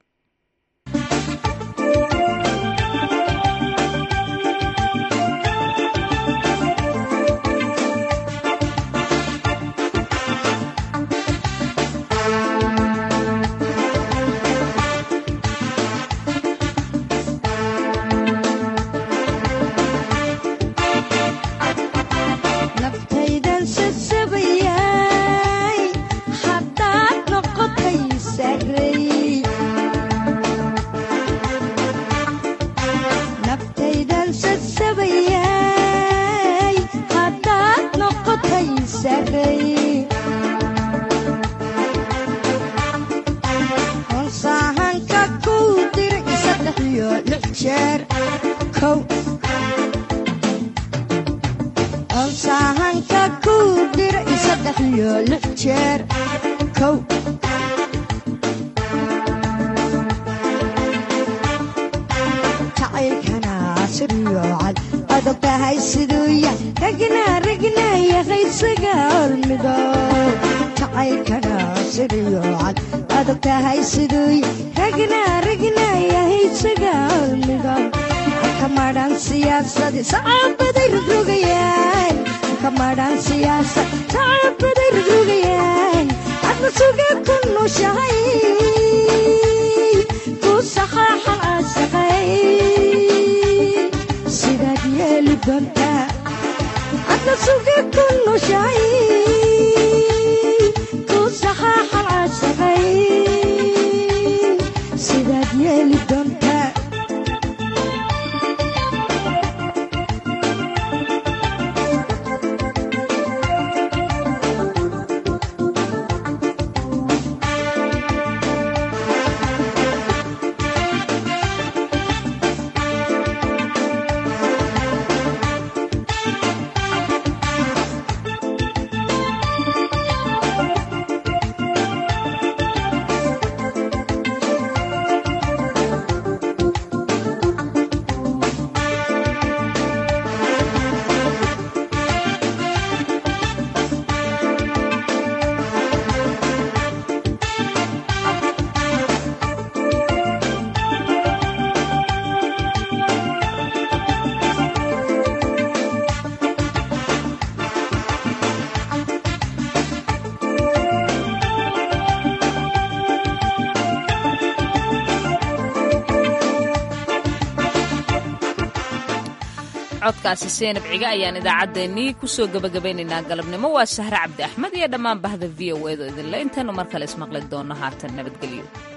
codkaasi seenab ciga ayaan idaacaddeenii kusoo gebagabaynaynaa galabnimo waa sahre cabdi axmed iyo dhammaan bahda v o edo idinle intaanu mar kale ismaqli doonno haatan nabadgelyo